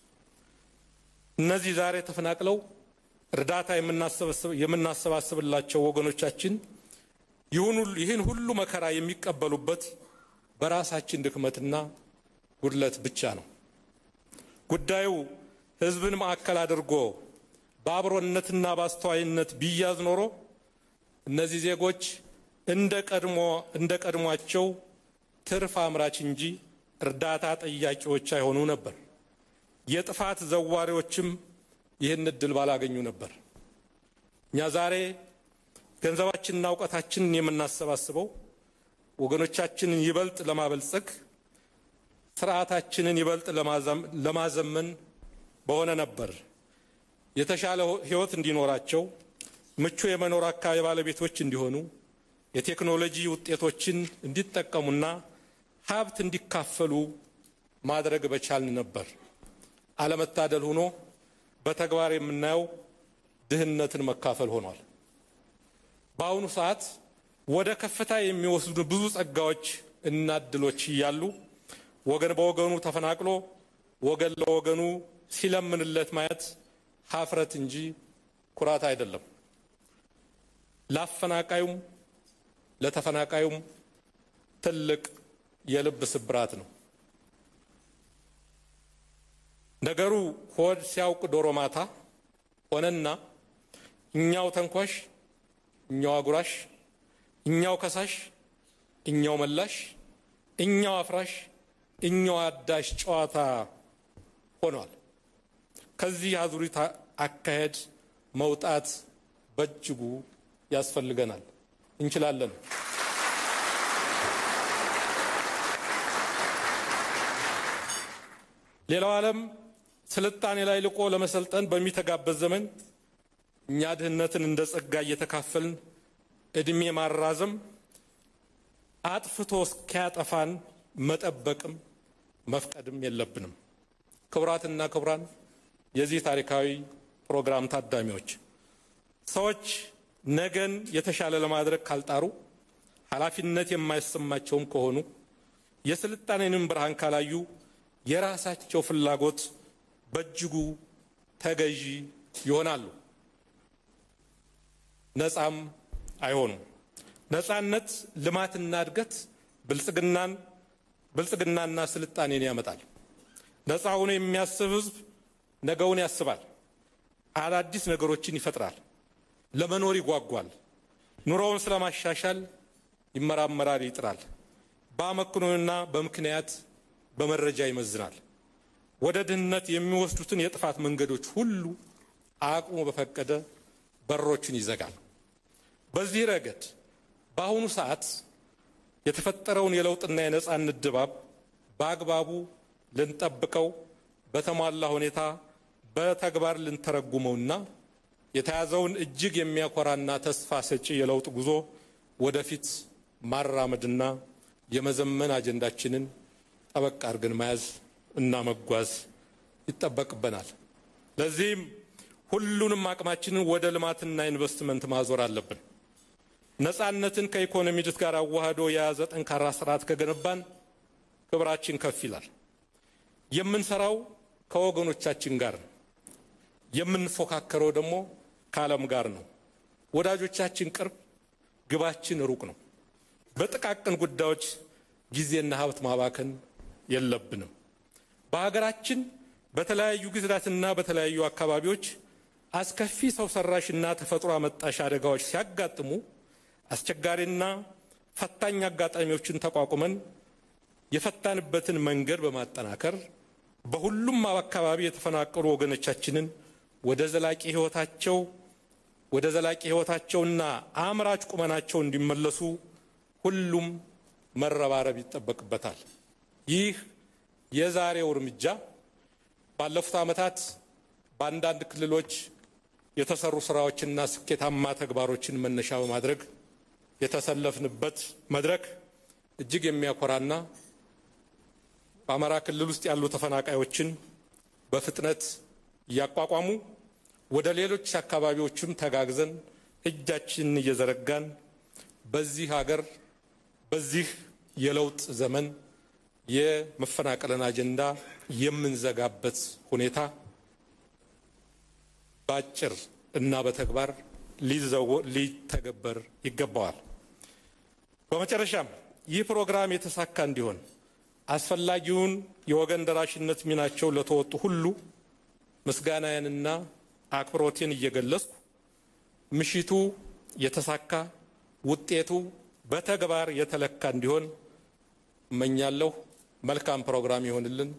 እነዚህ ዛሬ ተፈናቅለው እርዳታ የምናሰባስብላቸው ወገኖቻችን ይህን ሁሉ መከራ የሚቀበሉበት በራሳችን ድክመትና ጉድለት ብቻ ነው። ጉዳዩ ህዝብን ማዕከል አድርጎ በአብሮነትና በአስተዋይነት ቢያዝ ኖሮ እነዚህ ዜጎች እንደ ቀድሞ እንደ ቀድሟቸው ትርፍ አምራች እንጂ እርዳታ ጠያቂዎች አይሆኑ ነበር። የጥፋት ዘዋሪዎችም ይህን እድል ባላገኙ ነበር። እኛ ዛሬ ገንዘባችንና እውቀታችንን የምናሰባስበው ወገኖቻችንን ይበልጥ ለማበልጸግ ስርዓታችንን ይበልጥ ለማዘመን በሆነ ነበር። የተሻለ ህይወት እንዲኖራቸው፣ ምቹ የመኖር አካባቢ ባለቤቶች እንዲሆኑ፣ የቴክኖሎጂ ውጤቶችን እንዲጠቀሙና ሀብት እንዲካፈሉ ማድረግ በቻልን ነበር። አለመታደል ሆኖ በተግባር የምናየው ድህነትን መካፈል ሆኗል። በአሁኑ ሰዓት ወደ ከፍታ የሚወስዱ ብዙ ጸጋዎች እና እድሎች እያሉ ወገን በወገኑ ተፈናቅሎ ወገን ለወገኑ ሲለምንለት ማየት ሀፍረት እንጂ ኩራት አይደለም። ለአፈናቃዩም ለተፈናቃዩም ትልቅ የልብ ስብራት ነው። ነገሩ ሆድ ሲያውቅ ዶሮ ማታ ሆነና እኛው ተንኳሽ፣ እኛው አጉራሽ፣ እኛው ከሳሽ፣ እኛው መላሽ፣ እኛው አፍራሽ፣ እኛው አዳሽ ጨዋታ ሆኗል። ከዚህ አዙሪት አካሄድ መውጣት በእጅጉ ያስፈልገናል። እንችላለን። ሌላው ዓለም ስልጣኔ ላይ ልቆ ለመሰልጠን በሚተጋበት ዘመን እኛ ድህነትን እንደ ጸጋ እየተካፈልን እድሜ ማራዘም አጥፍቶ እስኪያጠፋን መጠበቅም መፍቀድም የለብንም። ክቡራትና ክቡራን የዚህ ታሪካዊ ፕሮግራም ታዳሚዎች ሰዎች ነገን የተሻለ ለማድረግ ካልጣሩ ኃላፊነት የማይሰማቸውም ከሆኑ የስልጣኔንም ብርሃን ካላዩ የራሳቸው ፍላጎት በእጅጉ ተገዢ ይሆናሉ፣ ነፃም አይሆኑም። ነፃነት ልማትና እድገት ብልጽግናን ብልጽግናና ስልጣኔን ያመጣል። ነፃ ሆኖ የሚያስብ ህዝብ ነገውን ያስባል፣ አዳዲስ ነገሮችን ይፈጥራል፣ ለመኖር ይጓጓል፣ ኑሮውን ስለማሻሻል ይመራመራል፣ ይጥራል። በአመክንዮና በምክንያት በመረጃ ይመዝናል። ወደ ድህነት የሚወስዱትን የጥፋት መንገዶች ሁሉ አቅሙ በፈቀደ በሮችን ይዘጋል። በዚህ ረገድ በአሁኑ ሰዓት የተፈጠረውን የለውጥና የነጻነት ድባብ በአግባቡ ልንጠብቀው በተሟላ ሁኔታ በተግባር ልንተረጉመውና የተያዘውን እጅግ የሚያኮራና ተስፋ ሰጪ የለውጥ ጉዞ ወደፊት ማራመድና የመዘመን አጀንዳችንን ጠበቅ አድርገን መያዝ እና መጓዝ ይጠበቅብናል። ለዚህም ሁሉንም አቅማችንን ወደ ልማትና ኢንቨስትመንት ማዞር አለብን። ነጻነትን ከኢኮኖሚ እድገት ጋር አዋህዶ የያዘ ጠንካራ ስርዓት ከገነባን ክብራችን ከፍ ይላል። የምንሰራው ከወገኖቻችን ጋር ነው። የምንፎካከረው ደግሞ ከዓለም ጋር ነው። ወዳጆቻችን ቅርብ፣ ግባችን ሩቅ ነው። በጥቃቅን ጉዳዮች ጊዜና ሀብት ማባከን የለብንም። በሀገራችን በተለያዩ ጊዜያትና በተለያዩ አካባቢዎች አስከፊ ሰው ሰራሽና ተፈጥሮ አመጣሽ አደጋዎች ሲያጋጥሙ አስቸጋሪና ፈታኝ አጋጣሚዎችን ተቋቁመን የፈታንበትን መንገድ በማጠናከር በሁሉም አካባቢ የተፈናቀሉ ወገኖቻችንን ወደ ዘላቂ ህይወታቸው ወደ ዘላቂ ህይወታቸውና አምራች ቁመናቸው እንዲመለሱ ሁሉም መረባረብ ይጠበቅበታል። ይህ የዛሬው እርምጃ ባለፉት ዓመታት በአንዳንድ ክልሎች የተሰሩ ስራዎችና ስኬታማ ተግባሮችን መነሻ በማድረግ የተሰለፍንበት መድረክ እጅግ የሚያኮራና በአማራ ክልል ውስጥ ያሉ ተፈናቃዮችን በፍጥነት እያቋቋሙ ወደ ሌሎች አካባቢዎችም ተጋግዘን እጃችንን እየዘረጋን በዚህ ሀገር በዚህ የለውጥ ዘመን የመፈናቀልን አጀንዳ የምንዘጋበት ሁኔታ በአጭር እና በተግባር ሊተገበር ይገባዋል። በመጨረሻም ይህ ፕሮግራም የተሳካ እንዲሆን አስፈላጊውን የወገን ደራሽነት ሚናቸው ለተወጡ ሁሉ ምስጋናዬንና አክብሮቴን እየገለጽኩ ምሽቱ የተሳካ ውጤቱ በተግባር የተለካ እንዲሆን እመኛለሁ። መልካም ፕሮግራም ይሆንልን።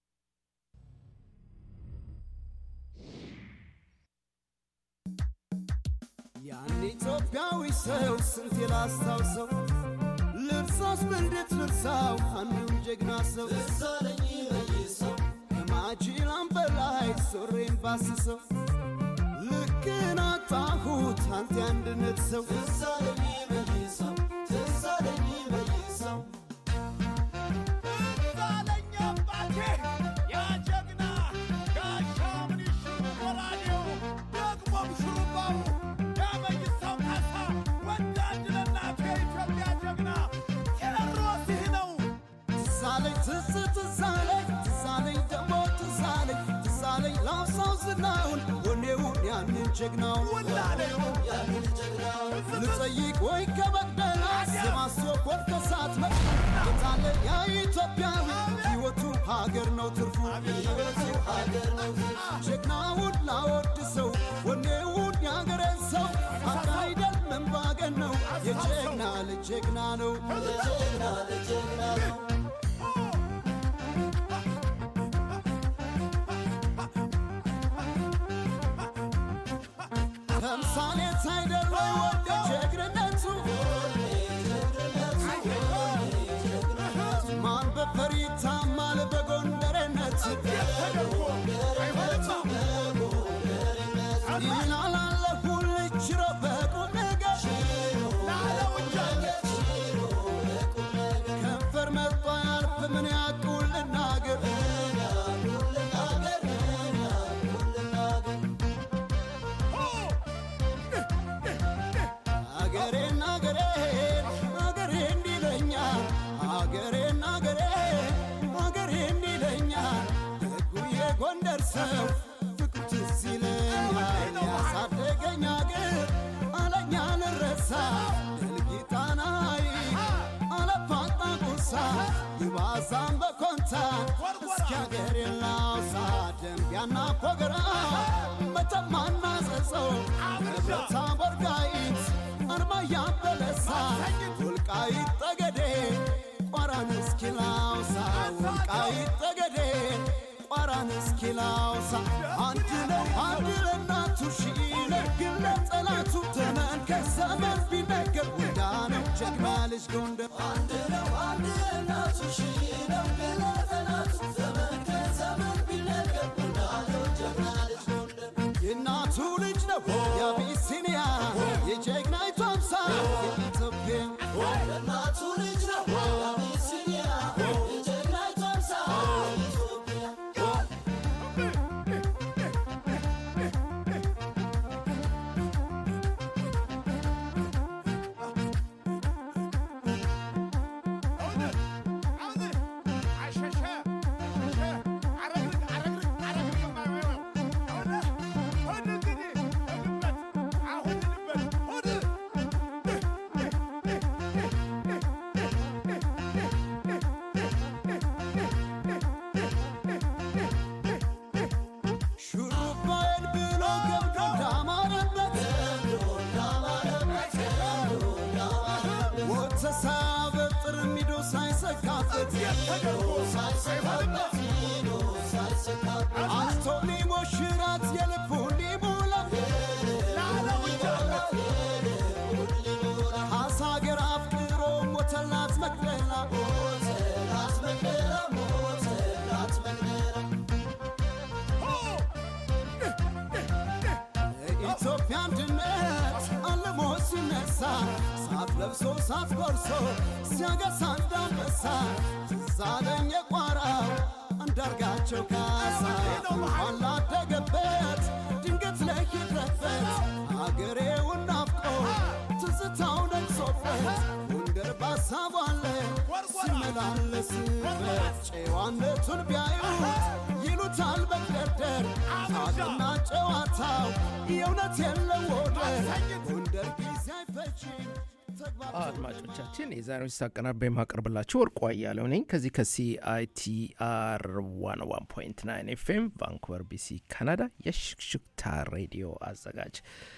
ያን ኢትዮጵያዊ ሰው ስንት ላስታውሰው ልርሳስ በእንዴት ልርሳው አንዱን ጀግና ሰው እሳለኝ በይሰው ከማጅላም በላይ ሶሬን ባስሰው ልክን አጣሁት አንተ አንድነት ሰው እሳለኝ በይሰው እሳለኝ በይሰው ዛለኛ አባቴ ያ ጀግና ጋሻ ምንሹ ወራዴው ደግሞም ሹሩባው ያመይሳው ካሳ ወዳጅ ለእናቱ የኢትዮጵያ ጀግና ቴዎድሮስ ይህ ነው። ትዛለኝ ትዝ ትዛለኝ ትዛለኝ ደሞ ትዛለኝ ትዛለኝ ላውሳው ዝናውን ወኔውን ያንን ጀግናውን ያንን ጀግናውን ልጠይቅ ወይ ከበደላ የማስወኮድ ከሳት መ የታለ ያ ኢትዮጵያዊ ሕይወቱ ሀገር ነው ትርፉ ሕይወቱ ሀገር ነው ትርፉ ጀግናውን ላወድሰው ወኔውን ያገሬን ሰው አካይደል መንባገን ነው የጀግና ልጅ ጀግና ነው የጀግና ልጅ ጀግና ነው ተምሳሌት አይደል ወይ ወደ ጀግንነቱ ማን በፈሪ ታማል በጎንደሬነት ይላል አለሁል ችሮ በቁም ነገር ከንፈር መጥቶ ያልፍ ምን ያቁል ልናገር አገሬን አገሬን አገሬ እንዲለኛል አገሬን አገሬን አገሬ እንዲለኛል ደጉ የጎንደር ሰው ፍቅሩ ትዝ ይለኛል ያሳደገኝ አገር አለኛ ልረሳ ድልጊጣናይ አለፋጣ ቁሳ ይባዛም በኮንታ እስኪ አገሬን ላውሳ ደንቢያና ፎገራ መተማና ጸጸው ህብረታ ቦርጋይት አርማያ በለሳ ወልቃይት ጠገዴ ቋራን እስኪ ላውሳ ወልቃይት ጠገዴ ቋራን እስኪ ላውሳ አንድ ነው አንድ ለእናቱ ሺ ነግል ለጠላቱ ተመልከት ዘመን ቢነገር ወዳ ነው ጀግና ልጅ ጎንደር አንድ ነው አንድ ለእናቱ ሺ ነግል ለጠላቱ ተመልከት ዘመን ቢነገር ወዳ ነው ጀግና ልጅ ጎንደር የእናቱ ልጅ ነው የአቢሲኒያ የጀግናይቱ አምሳል የኢትዮጵያ የእናቱ ልጅ ነው የአቢሲኒያ የጀግናይቱ አምሳል የኢትዮጵያ አሸሸ አሸሸ አረግርግ አረግርግ አንቶ ሊሞሽራት የልቡን ሊሞላ ሀሳገር አፍቅሮ ሞተላት መቅደላ ኢትዮጵያ አንድነት አልሞ ሲነሳ ሳት ለብሶ ሳት ጎርሶ ሲያገሳ እንዳንበሳ ትዝ አለኝ የቋራው አንዳርጋቸው ካሳ እንኳን ላደገበት ድንገት ለሂድረበት አገሬውን ናፍቆ ትዝታው ነግሶበት ጎንደር ባሳቡ አለ ሲመላለስበት ጨዋነቱን ቢያዩት ይሉታል መግደርደር ሳቅና ጨዋታው የእውነት የለው ወደር ጎንደር ጊዜ አይፈጅም አድማጮቻችን የዛሬውን ሳቀናባ የማቀርብላችሁ ወርቁ አያሌው ነኝ ከዚህ ከሲአይቲአር 101.9 ኤፍኤም ቫንኩቨር ቢሲ ካናዳ የሽክሽክታ ሬዲዮ አዘጋጅ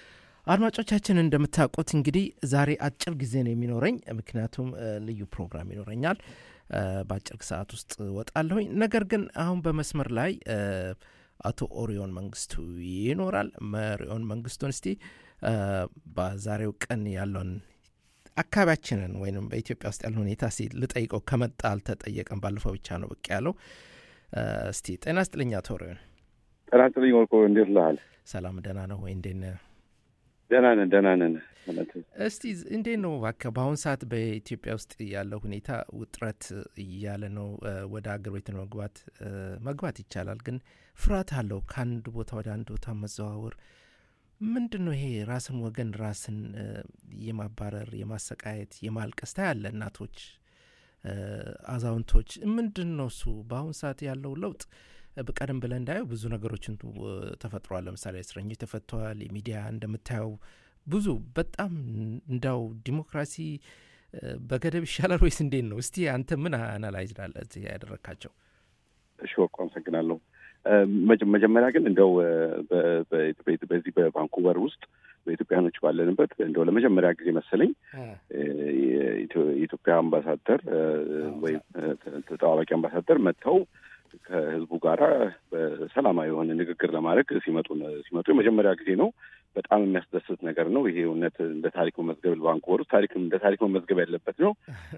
አድማጮቻችን እንደምታውቁት እንግዲህ ዛሬ አጭር ጊዜ ነው የሚኖረኝ ምክንያቱም እ፣ ልዩ ፕሮግራም ይኖረኛል እ፣ በአጭር ሰዓት ውስጥ ወጣለሁኝ ነገር ግን አሁን በመስመር ላይ እ፣ አቶ ኦሪዮን መንግስቱ ይኖራል መሪዮን መንግስቱን እስቲ እ፣ በዛሬው ቀን ያለውን አካባቢያችንን ወይም በኢትዮጵያ ውስጥ ያለ ሁኔታ ሲ ልጠይቀው ከመጣ አልተጠየቀም ባለፈው ብቻ ነው ብቅ ያለው እ፣ እስቲ ጤና ስጥልኛ አቶ ኦሪዮን ጤና ይስጥልኝ ወርቆ፣ እንዴት ልሃል? ሰላም ደህና ነው ወይ እንዴት ነህ ደህና ነን ደህና ነን። እውነት እስቲ እንዴት ነው እባክህ በአሁን ሰዓት በኢትዮጵያ ውስጥ ያለው ሁኔታ ውጥረት እያለ ነው እ፣ ወደ አገር ቤት መግባት እ፣ መግባት ይቻላል ግን ፍርሃት አለው ከአንድ ቦታ ወደ አንድ ቦታ መዘዋወር ምንድን ነው ይሄ ራስን ወገን ራስን እ፣ የማባረር የማሰቃየት የማልቀስ ታያለ እናቶች እ፣ አዛውንቶች ምንድን ነው እሱ በአሁን ሰዓት ያለው ለውጥ እ፣ በቀደም ብለን እንዳየው ብዙ ነገሮችን እ፣ ተፈጥሯል ለምሳሌ እስረኞች ተፈተዋል የሚዲያ እንደምታየው ብዙ በጣም እንዳው ዲሞክራሲ እ፣ በገደብ ይሻላል ወይስ እንዴት ነው እስቲ አንተ ምን አናላይዝ ላለ እዚህ ያደረግካቸው እሺ ወርቆ አመሰግናለሁ። እ፣ መጀ- መጀመሪያ ግን እንደው እ፣ በ- በ- በ- በዚህ በቫንኩቨር ውስጥ በኢትዮጵያኖች ባለንበት እንደው ለመጀመሪያ ጊዜ መሰለኝ እ፣ የኢትዮ- የኢትዮጵያ አምባሳደር እ፣ ወይም እ፣ ተ- ተጠባባቂ አምባሳደር መጥተው ከህዝቡ ጋራ በሰላማዊ የሆነ ንግግር ለማድረግ ሲመጡ ሲመጡ የመጀመሪያ ጊዜ ነው። በጣም የሚያስደስት ነገር ነው። ይሄ እውነት እንደ ታሪክ መመዝገብ ቫንኩቨር ውስጥ ታሪክ እንደ ታሪክ መመዝገብ ያለበት ነው።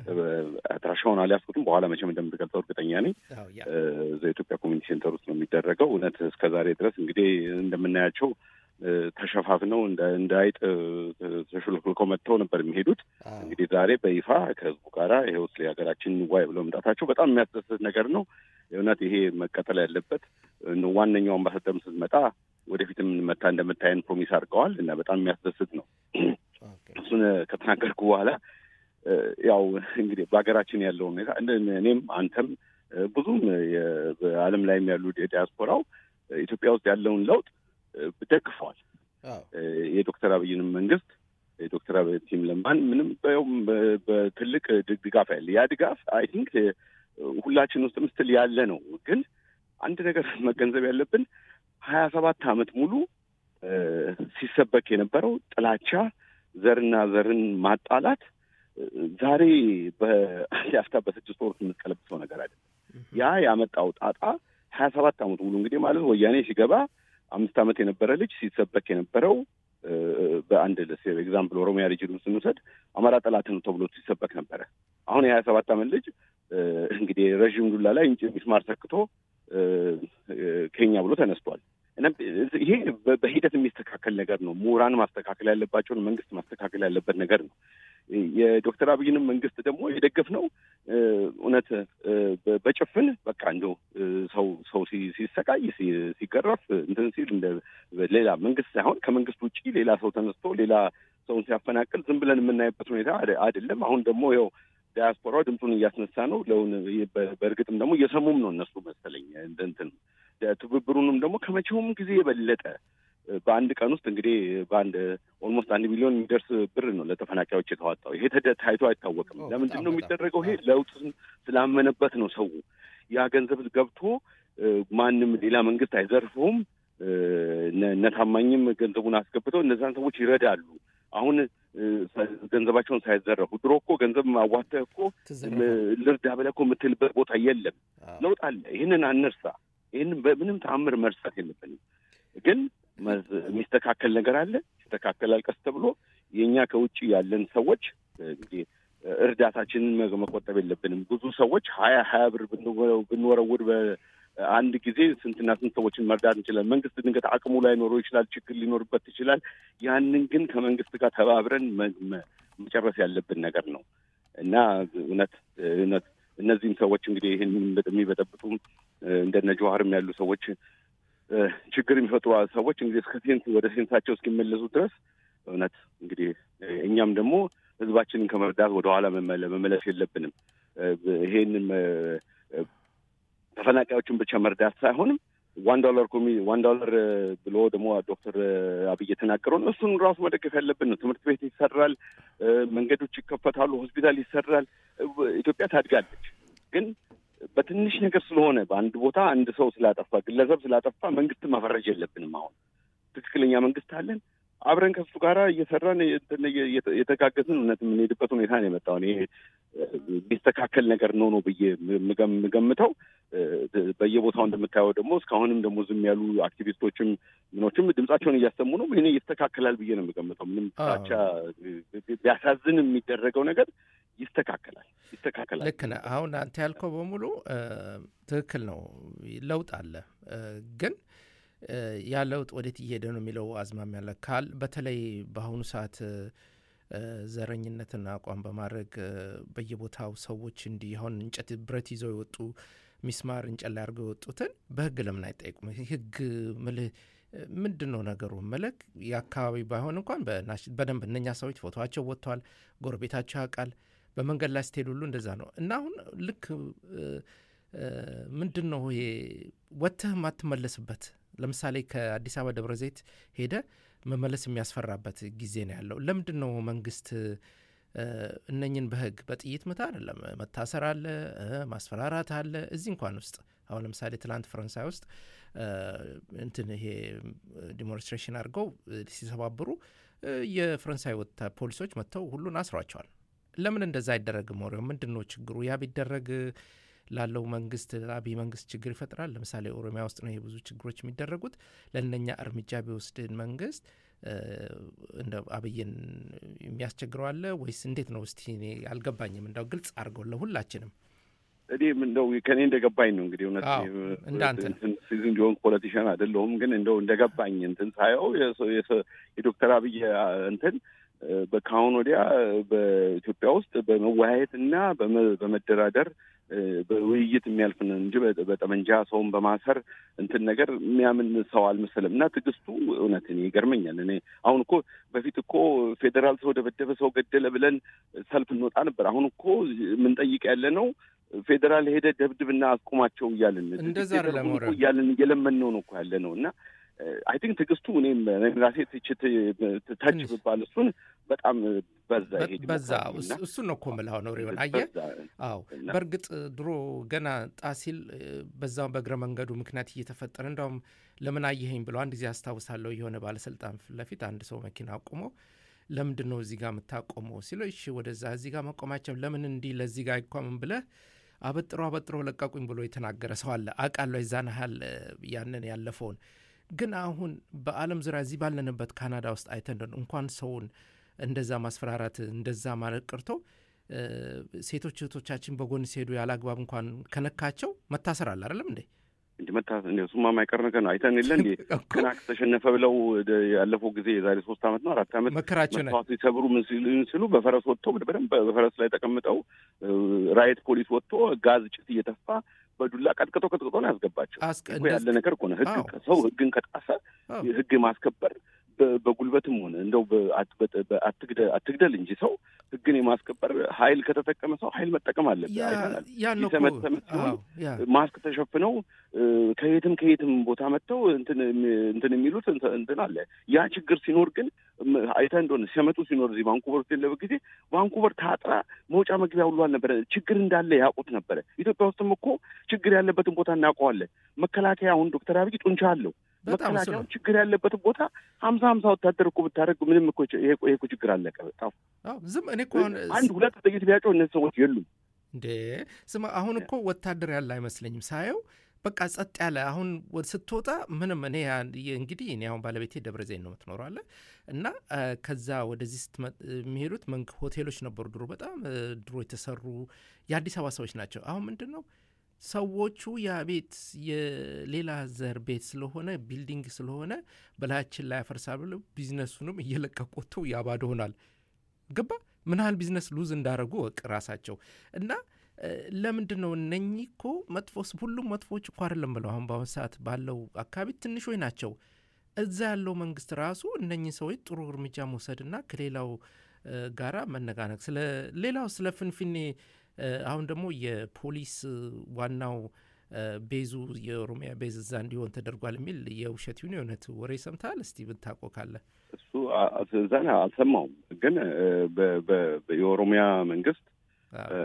አድራሻውን አልያዝኩትም። በኋላ መቼም እንደምትገልጸው እርግጠኛ ነኝ። እ፣ እዛ የኢትዮጵያ ኮሚኒቲ ሴንተር ውስጥ ነው የሚደረገው። እውነት እስከ ዛሬ ድረስ እንግዲህ እንደምናያቸው እ፣ ተሸፋፍነው እንደ እንደ አይጥ እ፣ ተሹልክልከው መጥተው ነበር የሚሄዱት። እንግዲህ ዛሬ በይፋ ከህዝቡ ጋራ ይኸው ስለ ሀገራችን ዋይ ብለው መምጣታቸው በጣም የሚያስደስት ነገር ነው። እውነት ይሄ መቀጠል ያለበት እ፣ ዋነኛው አምባሳደርም ስትመጣ ወደፊትም መታ እንደምታየን ፕሮሚስ አድርገዋል እና በጣም የሚያስደስት ነው። እሱን እ፣ ከተናገርኩ በኋላ እ፣ ያው እንግዲህ በሀገራችን ያለው ሁኔታ እንደ- እኔም አንተም እ፣ ብዙም የ- በዓለም ላይም ያሉ ዲያስፖራው እ፣ ኢትዮጵያ ውስጥ ያለውን ለውጥ እ፣ ደግፈዋል። እ፣ የዶክተር አብይንም መንግስት የዶክተር አብይ ቲም ለማን ምንም በያውም በ- በትልቅ ድ- ድጋፍ ያለ ያ ድጋፍ አይ ቲንክ ሁላችን ውስጥም ስትል ያለ ነው። ግን አንድ ነገር መገንዘብ ያለብን ሀያ ሰባት ዓመት ሙሉ እ፣ ሲሰበክ የነበረው ጥላቻ፣ ዘርና ዘርን ማጣላት እ፣ ዛሬ በአንድ አፍታ በስድስት ወር የምትቀለብሰው ነገር አይደለም። ያ ያመጣው ጣጣ ሀያ ሰባት ዓመት ሙሉ እንግዲህ ማለት ወያኔ ሲገባ አምስት ዓመት የነበረ ልጅ ሲሰበክ የነበረው እ፣ በአንድ ኤግዛምፕል ኦሮሚያ ሪጅን ውስጥ እንውሰድ አማራ ጠላት ነው ተብሎ ሲሰበክ ነበረ። አሁን የሀያ ሰባት ዓመት ልጅ እ፣ እንግዲህ ረዥም ዱላ ላይ እንጭ ሚስማር ሰክቶ እ፣ እ፣ ኬኛ ብሎ ተነስቷል። እና ይሄ በ- በሂደት የሚስተካከል ነገር ነው። ምሁራን ማስተካከል ያለባቸውን መንግስት ማስተካከል ያለበት ነገር ነው። የዶክተር አብይንም መንግስት ደግሞ የደገፍነው እ፣ እውነት እ፣ በ- በጭፍን በቃ እንደው እ፣ ሰው ሰው ሲ- ሲሰቃይ ሲ- ሲገረፍ እንትን ሲል እንደ ሌላ መንግስት ሳይሆን ከመንግስት ውጭ ሌላ ሰው ተነስቶ ሌላ ሰውን ሲያፈናቅል ዝም ብለን የምናይበት ሁኔታ አደ- አይደለም። አሁን ደግሞ ይኸው ዲያስፖራው ድምፁን እያስነሳ ነው። ለውን በ- በእርግጥም ደግሞ እየሰሙም ነው እነሱ መሰለኝ እንደ እንትን ትብብሩንም ደግሞ ከመቼውም ጊዜ የበለጠ በአንድ ቀን ውስጥ እንግዲህ በአንድ ኦልሞስት አንድ ሚሊዮን የሚደርስ ብር ነው ለተፈናቃዮች የተዋጣው። ይሄ ተደ- ታይቶ አይታወቅም። ለምንድን ነው የሚደረገው? ይሄ ለውጥን ስላመነበት ነው። ሰው ያ ገንዘብ ገብቶ እ፣ ማንም ሌላ መንግስት አይዘርፈውም። እ፣ እነ እነ ታማኝም ገንዘቡን አስገብተው እነዛን ሰዎች ይረዳሉ። አሁን ገንዘባቸውን ሳይዘረፉ ድሮ እኮ ገንዘብ አዋተህ እኮ ልርዳ ብለህ እኮ የምትልበት ቦታ የለም። ለውጥ አለ። ይህንን አንርሳ። ይህንን በምንም ተአምር መርሳት የለብንም። ግን የሚስተካከል ነገር አለ። ይስተካከላል ቀስ ተብሎ የእኛ ከውጭ ያለን ሰዎች እንግዲህ እርዳታችንን መቆጠብ የለብንም። ብዙ ሰዎች ሀያ ሀያ ብር ብንወረውር በአንድ ጊዜ ስንትና ስንት ሰዎችን መርዳት እንችላለን። መንግስት ድንገት አቅሙ ላይኖረው ይችላል፣ ችግር ሊኖርበት ይችላል። ያንን ግን ከመንግስት ጋር ተባብረን መጨረስ ያለብን ነገር ነው እና እውነት እውነት እነዚህም ሰዎች እንግዲህ ይህን የሚበጠብጡ እንደነ ጀዋርም ያሉ ሰዎች ችግር የሚፈጥሩ ሰዎች እንግዲህ እስከ ሴንስ ወደ ሴንሳቸው እስኪመለሱ ድረስ እውነት እንግዲህ እኛም ደግሞ ህዝባችንን ከመርዳት ወደኋላ መመለስ የለብንም። ይሄንም ተፈናቃዮችን ብቻ መርዳት ሳይሆንም ዋን ዶላር ኮሚ ዋን ዶላር ብሎ ደግሞ ዶክተር አብይ የተናገረውን እሱን ራሱ መደገፍ ያለብን ነው። ትምህርት ቤት ይሰራል፣ መንገዶች ይከፈታሉ፣ ሆስፒታል ይሰራል። ኢትዮጵያ ታድጋለች። ግን በትንሽ ነገር ስለሆነ በአንድ ቦታ አንድ ሰው ስላጠፋ ግለሰብ ስላጠፋ መንግስት መፈረጅ የለብንም። አሁን ትክክለኛ መንግስት አለን። አብረን ከሱ ጋር እየሰራን የተጋገዝን እውነት የምንሄድበት ሁኔታ ነው የመጣው። እኔ የሚስተካከል ነገር ነው ነው ብዬ የምገምተው። በየቦታው እንደምታየው ደግሞ እስካሁንም ደግሞ ዝም ያሉ አክቲቪስቶችም ምኖችም ድምጻቸውን እያሰሙ ነው። ይሄ ይስተካከላል ብዬ ነው የምገምተው። ምንም ብቻ ቢያሳዝን የሚደረገው ነገር ይስተካከላል ይስተካከላል። ልክ ነህ። አሁን አንተ ያልከው በሙሉ ትክክል ነው። ለውጥ አለ ግን ያ ለውጥ ወዴት እየሄደ ነው የሚለው አዝማሚያ ያለ ካል በተለይ በአሁኑ ሰዓት ዘረኝነትን አቋም በማድረግ በየቦታው ሰዎች እንዲህ አሁን እንጨት ብረት ይዘው የወጡ ሚስማር እንጨት ላይ አድርገው የወጡትን በህግ ለምን አይጠይቁም? ህግ ምልህ ምንድን ነው ነገሩ? መለክ የአካባቢ ባይሆን እንኳን በደንብ እነኛ ሰዎች ፎቶቸው ወጥተዋል፣ ጎረቤታቸው ያውቃል። በመንገድ ላይ ስትሄድ ሁሉ እንደዛ ነው እና አሁን ልክ ምንድን ነው ይሄ ወጥተህ የማትመለስበት ለምሳሌ ከአዲስ አበባ ደብረ ዘይት ሄደ መመለስ የሚያስፈራበት ጊዜ ነው ያለው። ለምንድን ነው መንግስት እነኝን በህግ በጥይት ምታ አይደለም መታሰር አለ፣ ማስፈራራት አለ። እዚህ እንኳን ውስጥ አሁን ለምሳሌ ትላንት ፈረንሳይ ውስጥ እንትን ይሄ ዲሞንስትሬሽን አድርገው ሲሰባብሩ የፈረንሳይ ወታ ፖሊሶች መጥተው ሁሉን አስሯቸዋል። ለምን እንደዛ አይደረግም? ወሬው ምንድን ነው ችግሩ? ያ ቢደረግ ላለው መንግስት ለአብይ መንግስት ችግር ይፈጥራል። ለምሳሌ ኦሮሚያ ውስጥ ነው ይሄ ብዙ ችግሮች የሚደረጉት። ለእነኛ እርምጃ ቢወስድን መንግስት እንደ አብይን የሚያስቸግረው አለ ወይስ እንዴት ነው? እስቲ እኔ አልገባኝም። እንደው ግልጽ አድርገው ለሁላችንም። እኔም እንደው ከእኔ እንደገባኝ ነው እንግዲህ እውነት እንዳንተ ሲዝን እንዲሆን ፖለቲሽን አይደለሁም፣ ግን እንደው እንደገባኝ እንትን ሳየው የዶክተር አብይ እንትን ከአሁን ወዲያ በኢትዮጵያ ውስጥ በመወያየት እና በመደራደር በውይይት የሚያልፍን እንጂ በጠመንጃ ሰውን በማሰር እንትን ነገር የሚያምን ሰው አልመሰለም። እና ትዕግስቱ እውነት እኔ ይገርመኛል። እኔ አሁን እኮ በፊት እኮ ፌዴራል ሰው ደበደበ፣ ሰው ገደለ ብለን ሰልፍ እንወጣ ነበር። አሁን እኮ የምንጠይቅ ያለ ነው ፌዴራል ሄደ ደብድብና አስቁማቸው እያልን እንደዛ እያልን እየለመን ነው ነው እኮ ያለ ነው እና አይ ቲንክ ትዕግስቱ እኔም ራሴ ትችት ተች ብባል እሱን በጣም በዛ በዛ እሱን ነው እኮ የምልህ ነው ሪሆን አየህ። አዎ በእርግጥ ድሮ ገና ጣሲል በዛው በእግረ መንገዱ ምክንያት እየተፈጠረ እንዳውም ለምን አየኸኝ ብለው አንድ ጊዜ አስታውሳለሁ የሆነ ባለስልጣን ፊት ለፊት አንድ ሰው መኪና አቁሞ ለምንድን ነው እዚህ ጋር የምታቆመው ሲለው እሺ ወደዛ እዚህ ጋር መቆማቸው ለምን እንዲህ ለዚህ ጋር አይቋምም ብለህ አበጥሮ አበጥሮ ለቀቁኝ ብሎ የተናገረ ሰው አለ። አውቃለሁ የዛን ያህል ያንን ያለፈውን ግን አሁን በዓለም ዙሪያ እዚህ ባለንበት ካናዳ ውስጥ አይተን እንኳን ሰውን እንደዛ ማስፈራራት እንደዛ ማለት ቀርቶ ሴቶች እህቶቻችን በጎን ሲሄዱ ያለ አግባብ እንኳን ከነካቸው መታሰር አለ አይደለም እንዴ? እንዲ መታሰር እንዲ እሱማ የማይቀር ነገር ነው። አይተን የለ እንዲ ክናክ ተሸነፈ ብለው ያለፈው ጊዜ የዛሬ ሶስት ዓመት ነው አራት ዓመት መከራቸው መስዋዕት ሲሰብሩ ምን ሲሉ በፈረስ ወጥተው በደንብ በፈረስ ላይ ተቀምጠው ራይት ፖሊስ ወጥቶ ጋዝ ጭስ እየተፋ በዱላ ቀጥቅጦ ቀጥቅጦ ነው ያስገባቸው። ያለ ነገር እኮ ነው። ህግ ሰው ህግን ከጣሰ ህግ ማስከበር በጉልበትም ሆነ እንደው አትግደል እንጂ ሰው ህግን የማስከበር ኃይል ከተጠቀመ ሰው ኃይል መጠቀም አለበት። አይተናል። ሲሰመተመት ሲሆን ማስክ ተሸፍነው ከየትም ከየትም ቦታ መጥተው እንትን የሚሉት እንትን አለ። ያ ችግር ሲኖር ግን አይተህ እንደሆነ ሲመጡ ሲኖር እዚህ ቫንኩቨር ውስጥ የለበት ጊዜ ቫንኩቨር ታጥራ መውጫ መግቢያ ሁሉ አልነበረ። ችግር እንዳለ ያውቁት ነበረ። ኢትዮጵያ ውስጥም እኮ ችግር ያለበትን ቦታ እናውቀዋለን። መከላከያ አሁን ዶክተር አብይ ጡንቻ አለው። መከላከያው ችግር ያለበትን ቦታ ሀምሳ ሀምሳ ወታደር እኮ ብታደርግ ምንም እኮ ች- ይሄ እኮ- ይሄ እኮ ችግር አለቀ። በጣም አዎ ዝም እኔ እኮ አሁን አንድ ሁለት ጥይት ቢያጨው እነዚህ ሰዎች የሉም። እንዴ ስማ፣ አሁን እኮ ወታደር ያለ አይመስለኝም ሳየው፣ በቃ ጸጥ ያለ አሁን ወደ ስትወጣ ምንም እኔ ያ- የ- እንግዲህ እኔ አሁን ባለቤቴ ደብረ ዘይት ነው የምትኖረው አለ እና አ፣ ከዛ ወደዚህ ስትመ- የሚሄዱት መንግ ሆቴሎች ነበሩ ድሮ በጣም እ፣ ድሮ የተሰሩ የአዲስ አበባ ሰዎች ናቸው። አሁን ምንድን ነው ሰዎቹ ያ ቤት የሌላ ዘር ቤት ስለሆነ ቢልዲንግ ስለሆነ በላያችን ላይ ያፈርሳል ብለው ቢዝነሱንም እየለቀቁቱ ያባዶ ሆናል። ገባ ምን ያህል ቢዝነስ ሉዝ እንዳደረጉ ወቅ ራሳቸው እና እ፣ ለምንድን ነው እነኚህ እኮ መጥፎስ ሁሉም መጥፎዎች እኮ አይደለም ብለው አሁን በአሁን ሰዓት ባለው አካባቢ ትንሾች ናቸው። እዛ ያለው መንግስት ራሱ እነኚህ ሰዎች ጥሩ እርምጃ መውሰድና ከሌላው እ፣ ጋራ መነጋነግ ስለ ሌላው ስለ ፍንፍኔ እ፣ አሁን ደግሞ የፖሊስ እ፣ ዋናው እ፣ ቤዙ የኦሮሚያ ቤዝ እዛ እንዲሆን ተደርጓል የሚል የውሸት ይሁን የእውነት ወሬ ሰምተሃል? እስቲ ብታውቀው ካለ እሱ አ- አ- እዛን አልሰማውም፣ ግን እ፣ በ- በ- በ- የኦሮሚያ መንግስት እ፣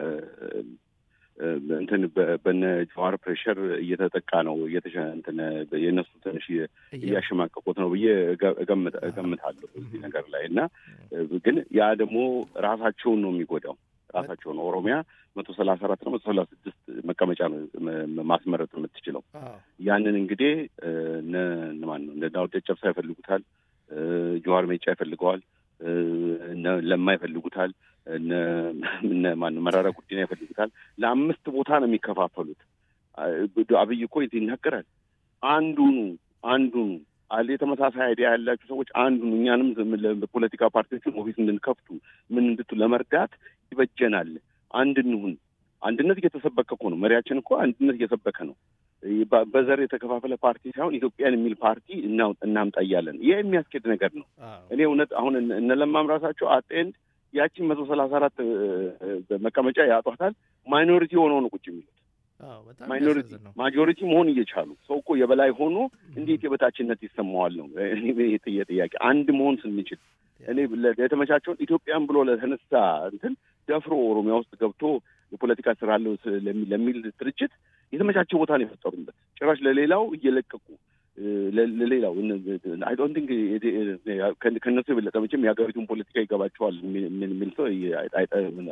እ፣ እንትን በ- በነ ጀዋር ፕሬሸር እየተጠቃ ነው እየተሸ እንትን የእነሱ ትንሽ እየ- እያሸማቀቁት ነው ብዬ እገ- እገምት- እገምታለሁ እዚህ ነገር ላይ እና እ፣ ግን ያ ደግሞ ራሳቸውን ነው የሚጎዳው ራሳቸውን ኦሮሚያ መቶ ሰላሳ አራት ነው መቶ ሰላሳ ስድስት መቀመጫ ነው ም- ማስመረጥ የምትችለው ያንን እንግዲህ እ፣ እነ እነ ማን ነው እነ ዳውድ ጨጨብሳ ይፈልጉታል፣ እ፣ ጀዋር ሜጫ ይፈልገዋል፣ እ፣ እነ ለማ ይፈልጉታል፣ እነ እነ ማን ነው መራራ ጉዲና ይፈልጉታል። ለአምስት ቦታ ነው የሚከፋፈሉት። አ- አብይ እኮ የት ይናገራል። አንዱኑ አንዱኑ አለ የተመሳሳይ አይዲያ ያላችሁ ሰዎች አንዱኑ እኛንም ዝም ብለን በፖለቲካ ፓርቲዎችን ኦፊስ እንድንከፍቱ ምን እንድቱ ለመርዳት ይበጀናል። አንድ እንሁን። አንድነት እየተሰበከ እኮ ነው። መሪያችን እኮ አንድነት እየሰበከ ነው። በ- በዘር የተከፋፈለ ፓርቲ ሳይሆን ኢትዮጵያን የሚል ፓርቲ እናው- እናምጣ እያለን ይህ የሚያስኬድ ነገር ነው። እኔ እውነት አሁን እነ- እነ ለማም ራሳቸው አጤንድ ያቺን መቶ ሰላሳ አራት መቀመጫ ያጧታል። ማይኖሪቲ ሆነው ነው ቁጭ የሚሉት። ማይኖሪቲ ማጆሪቲ መሆን እየቻሉ ሰው እኮ የበላይ ሆኖ እንዴት የበታችነት ይሰማዋል ነው እኔ የጥየ ጥያቄ። አንድ መሆን ስንችል እኔ ለ- የተመቻቸውን ኢትዮጵያን ብሎ ለተነሳ እንትን ደፍሮ ኦሮሚያ ውስጥ ገብቶ የፖለቲካ ስራ አለው ስ- ለሚ- ለሚል ድርጅት የተመቻቸ ቦታ ነው የፈጠሩበት። ጭራሽ ለሌላው እየለቀቁ እ፣ ለ- ለሌላው አይ ዶንት ቲንክ ከእነሱ የበለጠ መቼም የሀገሪቱን ፖለቲካ ይገባቸዋል የሚል የሚል ሰው አይ- አይ-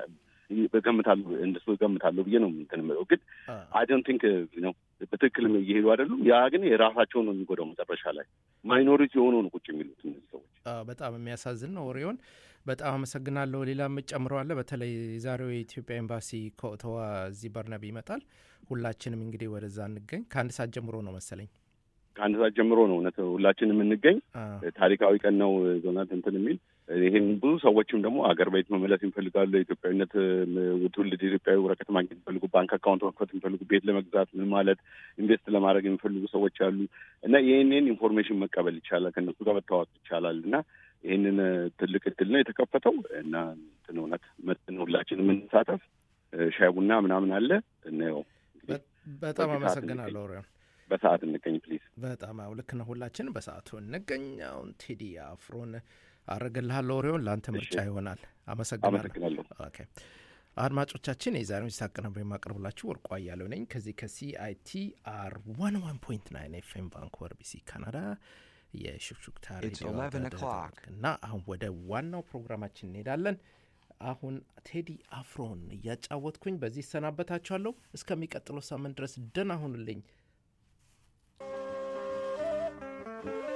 እገምታለሁ እንደሱ እገምታለሁ ብዬ ነው እንትን የምለው። ግን አይ ዶንት ቲንክ ነው በትክክል እየሄዱ አይደሉም። ያ ግን የራሳቸውን ነው የሚጎዳው መጨረሻ ላይ ማይኖሪቲ የሆነው ነው ቁጭ የሚሉት እነዚህ ሰዎች። አዎ፣ በጣም የሚያሳዝን ነው ወሬውን። በጣም አመሰግናለሁ። ሌላ የምጨምረው አለ። በተለይ የዛሬው የኢትዮጵያ ኤምባሲ ከኦቶዋ እዚህ በርናቢ ይመጣል። ሁላችንም እንግዲህ ወደዛ እንገኝ። ከአንድ ሰዓት ጀምሮ ነው መሰለኝ። ከአንድ ሰዓት ጀምሮ ነው እውነት ሁላችን የምንገኝ። ታሪካዊ ቀን ነው ዞናት እንትን የሚል ይህን ብዙ ሰዎችም ደግሞ አገር ቤት መመለስ ይፈልጋሉ። የኢትዮጵያዊነት ም- ትውልድ ኢትዮጵያዊ ወረቀት ማግኘት የሚፈልጉ ባንክ አካውንት መክፈት የሚፈልጉ ቤት ለመግዛት ምን ማለት ኢንቨስት ለማድረግ የሚፈልጉ ሰዎች አሉ እና ይህንን ኢንፎርሜሽን መቀበል ይቻላል፣ ከእነሱ ጋር መታወቅ ይቻላል እና ይህንን ትልቅ እድል ነው የተከፈተው እና እንትን እውነት መጥን ሁላችን የምንሳተፍ ሻይ ቡና ምናምን አለ እናየው በጣም በዚህ ሰዓት አመሰግናለሁ ወሬውን። በሰዓት እንገኝ ፕሊዝ። በጣም አዎ፣ ልክ ነው። ሁላችን በሰዓቱ እንገኝ። አሁን ቴዲ አፍሮን አረግልሃለሁ ወሬውን ለአንተ ምርጫ ይሆናል። አመሰግናለሁ። አመሰግናለሁ። ኦኬ አድማጮቻችን የዛሬውን ሲታቀነብር የማቀርብላችሁ ወርቁ አያሌው ነኝ ከዚህ ከሲአይቲአር ዋን ዋን ፖይንት ናይን ኤፍኤም ቫንኩቨር ቢሲ ካናዳ የሹክሹክታ It's ሬዲዮ 11 o'clock. እና አሁን ወደ ዋናው ፕሮግራማችን እንሄዳለን። አሁን ቴዲ አፍሮን እያጫወትኩኝ በዚህ ይሰናበታችኋለሁ። እስከሚቀጥለው ሳምንት ድረስ ደህና ሁኑልኝ።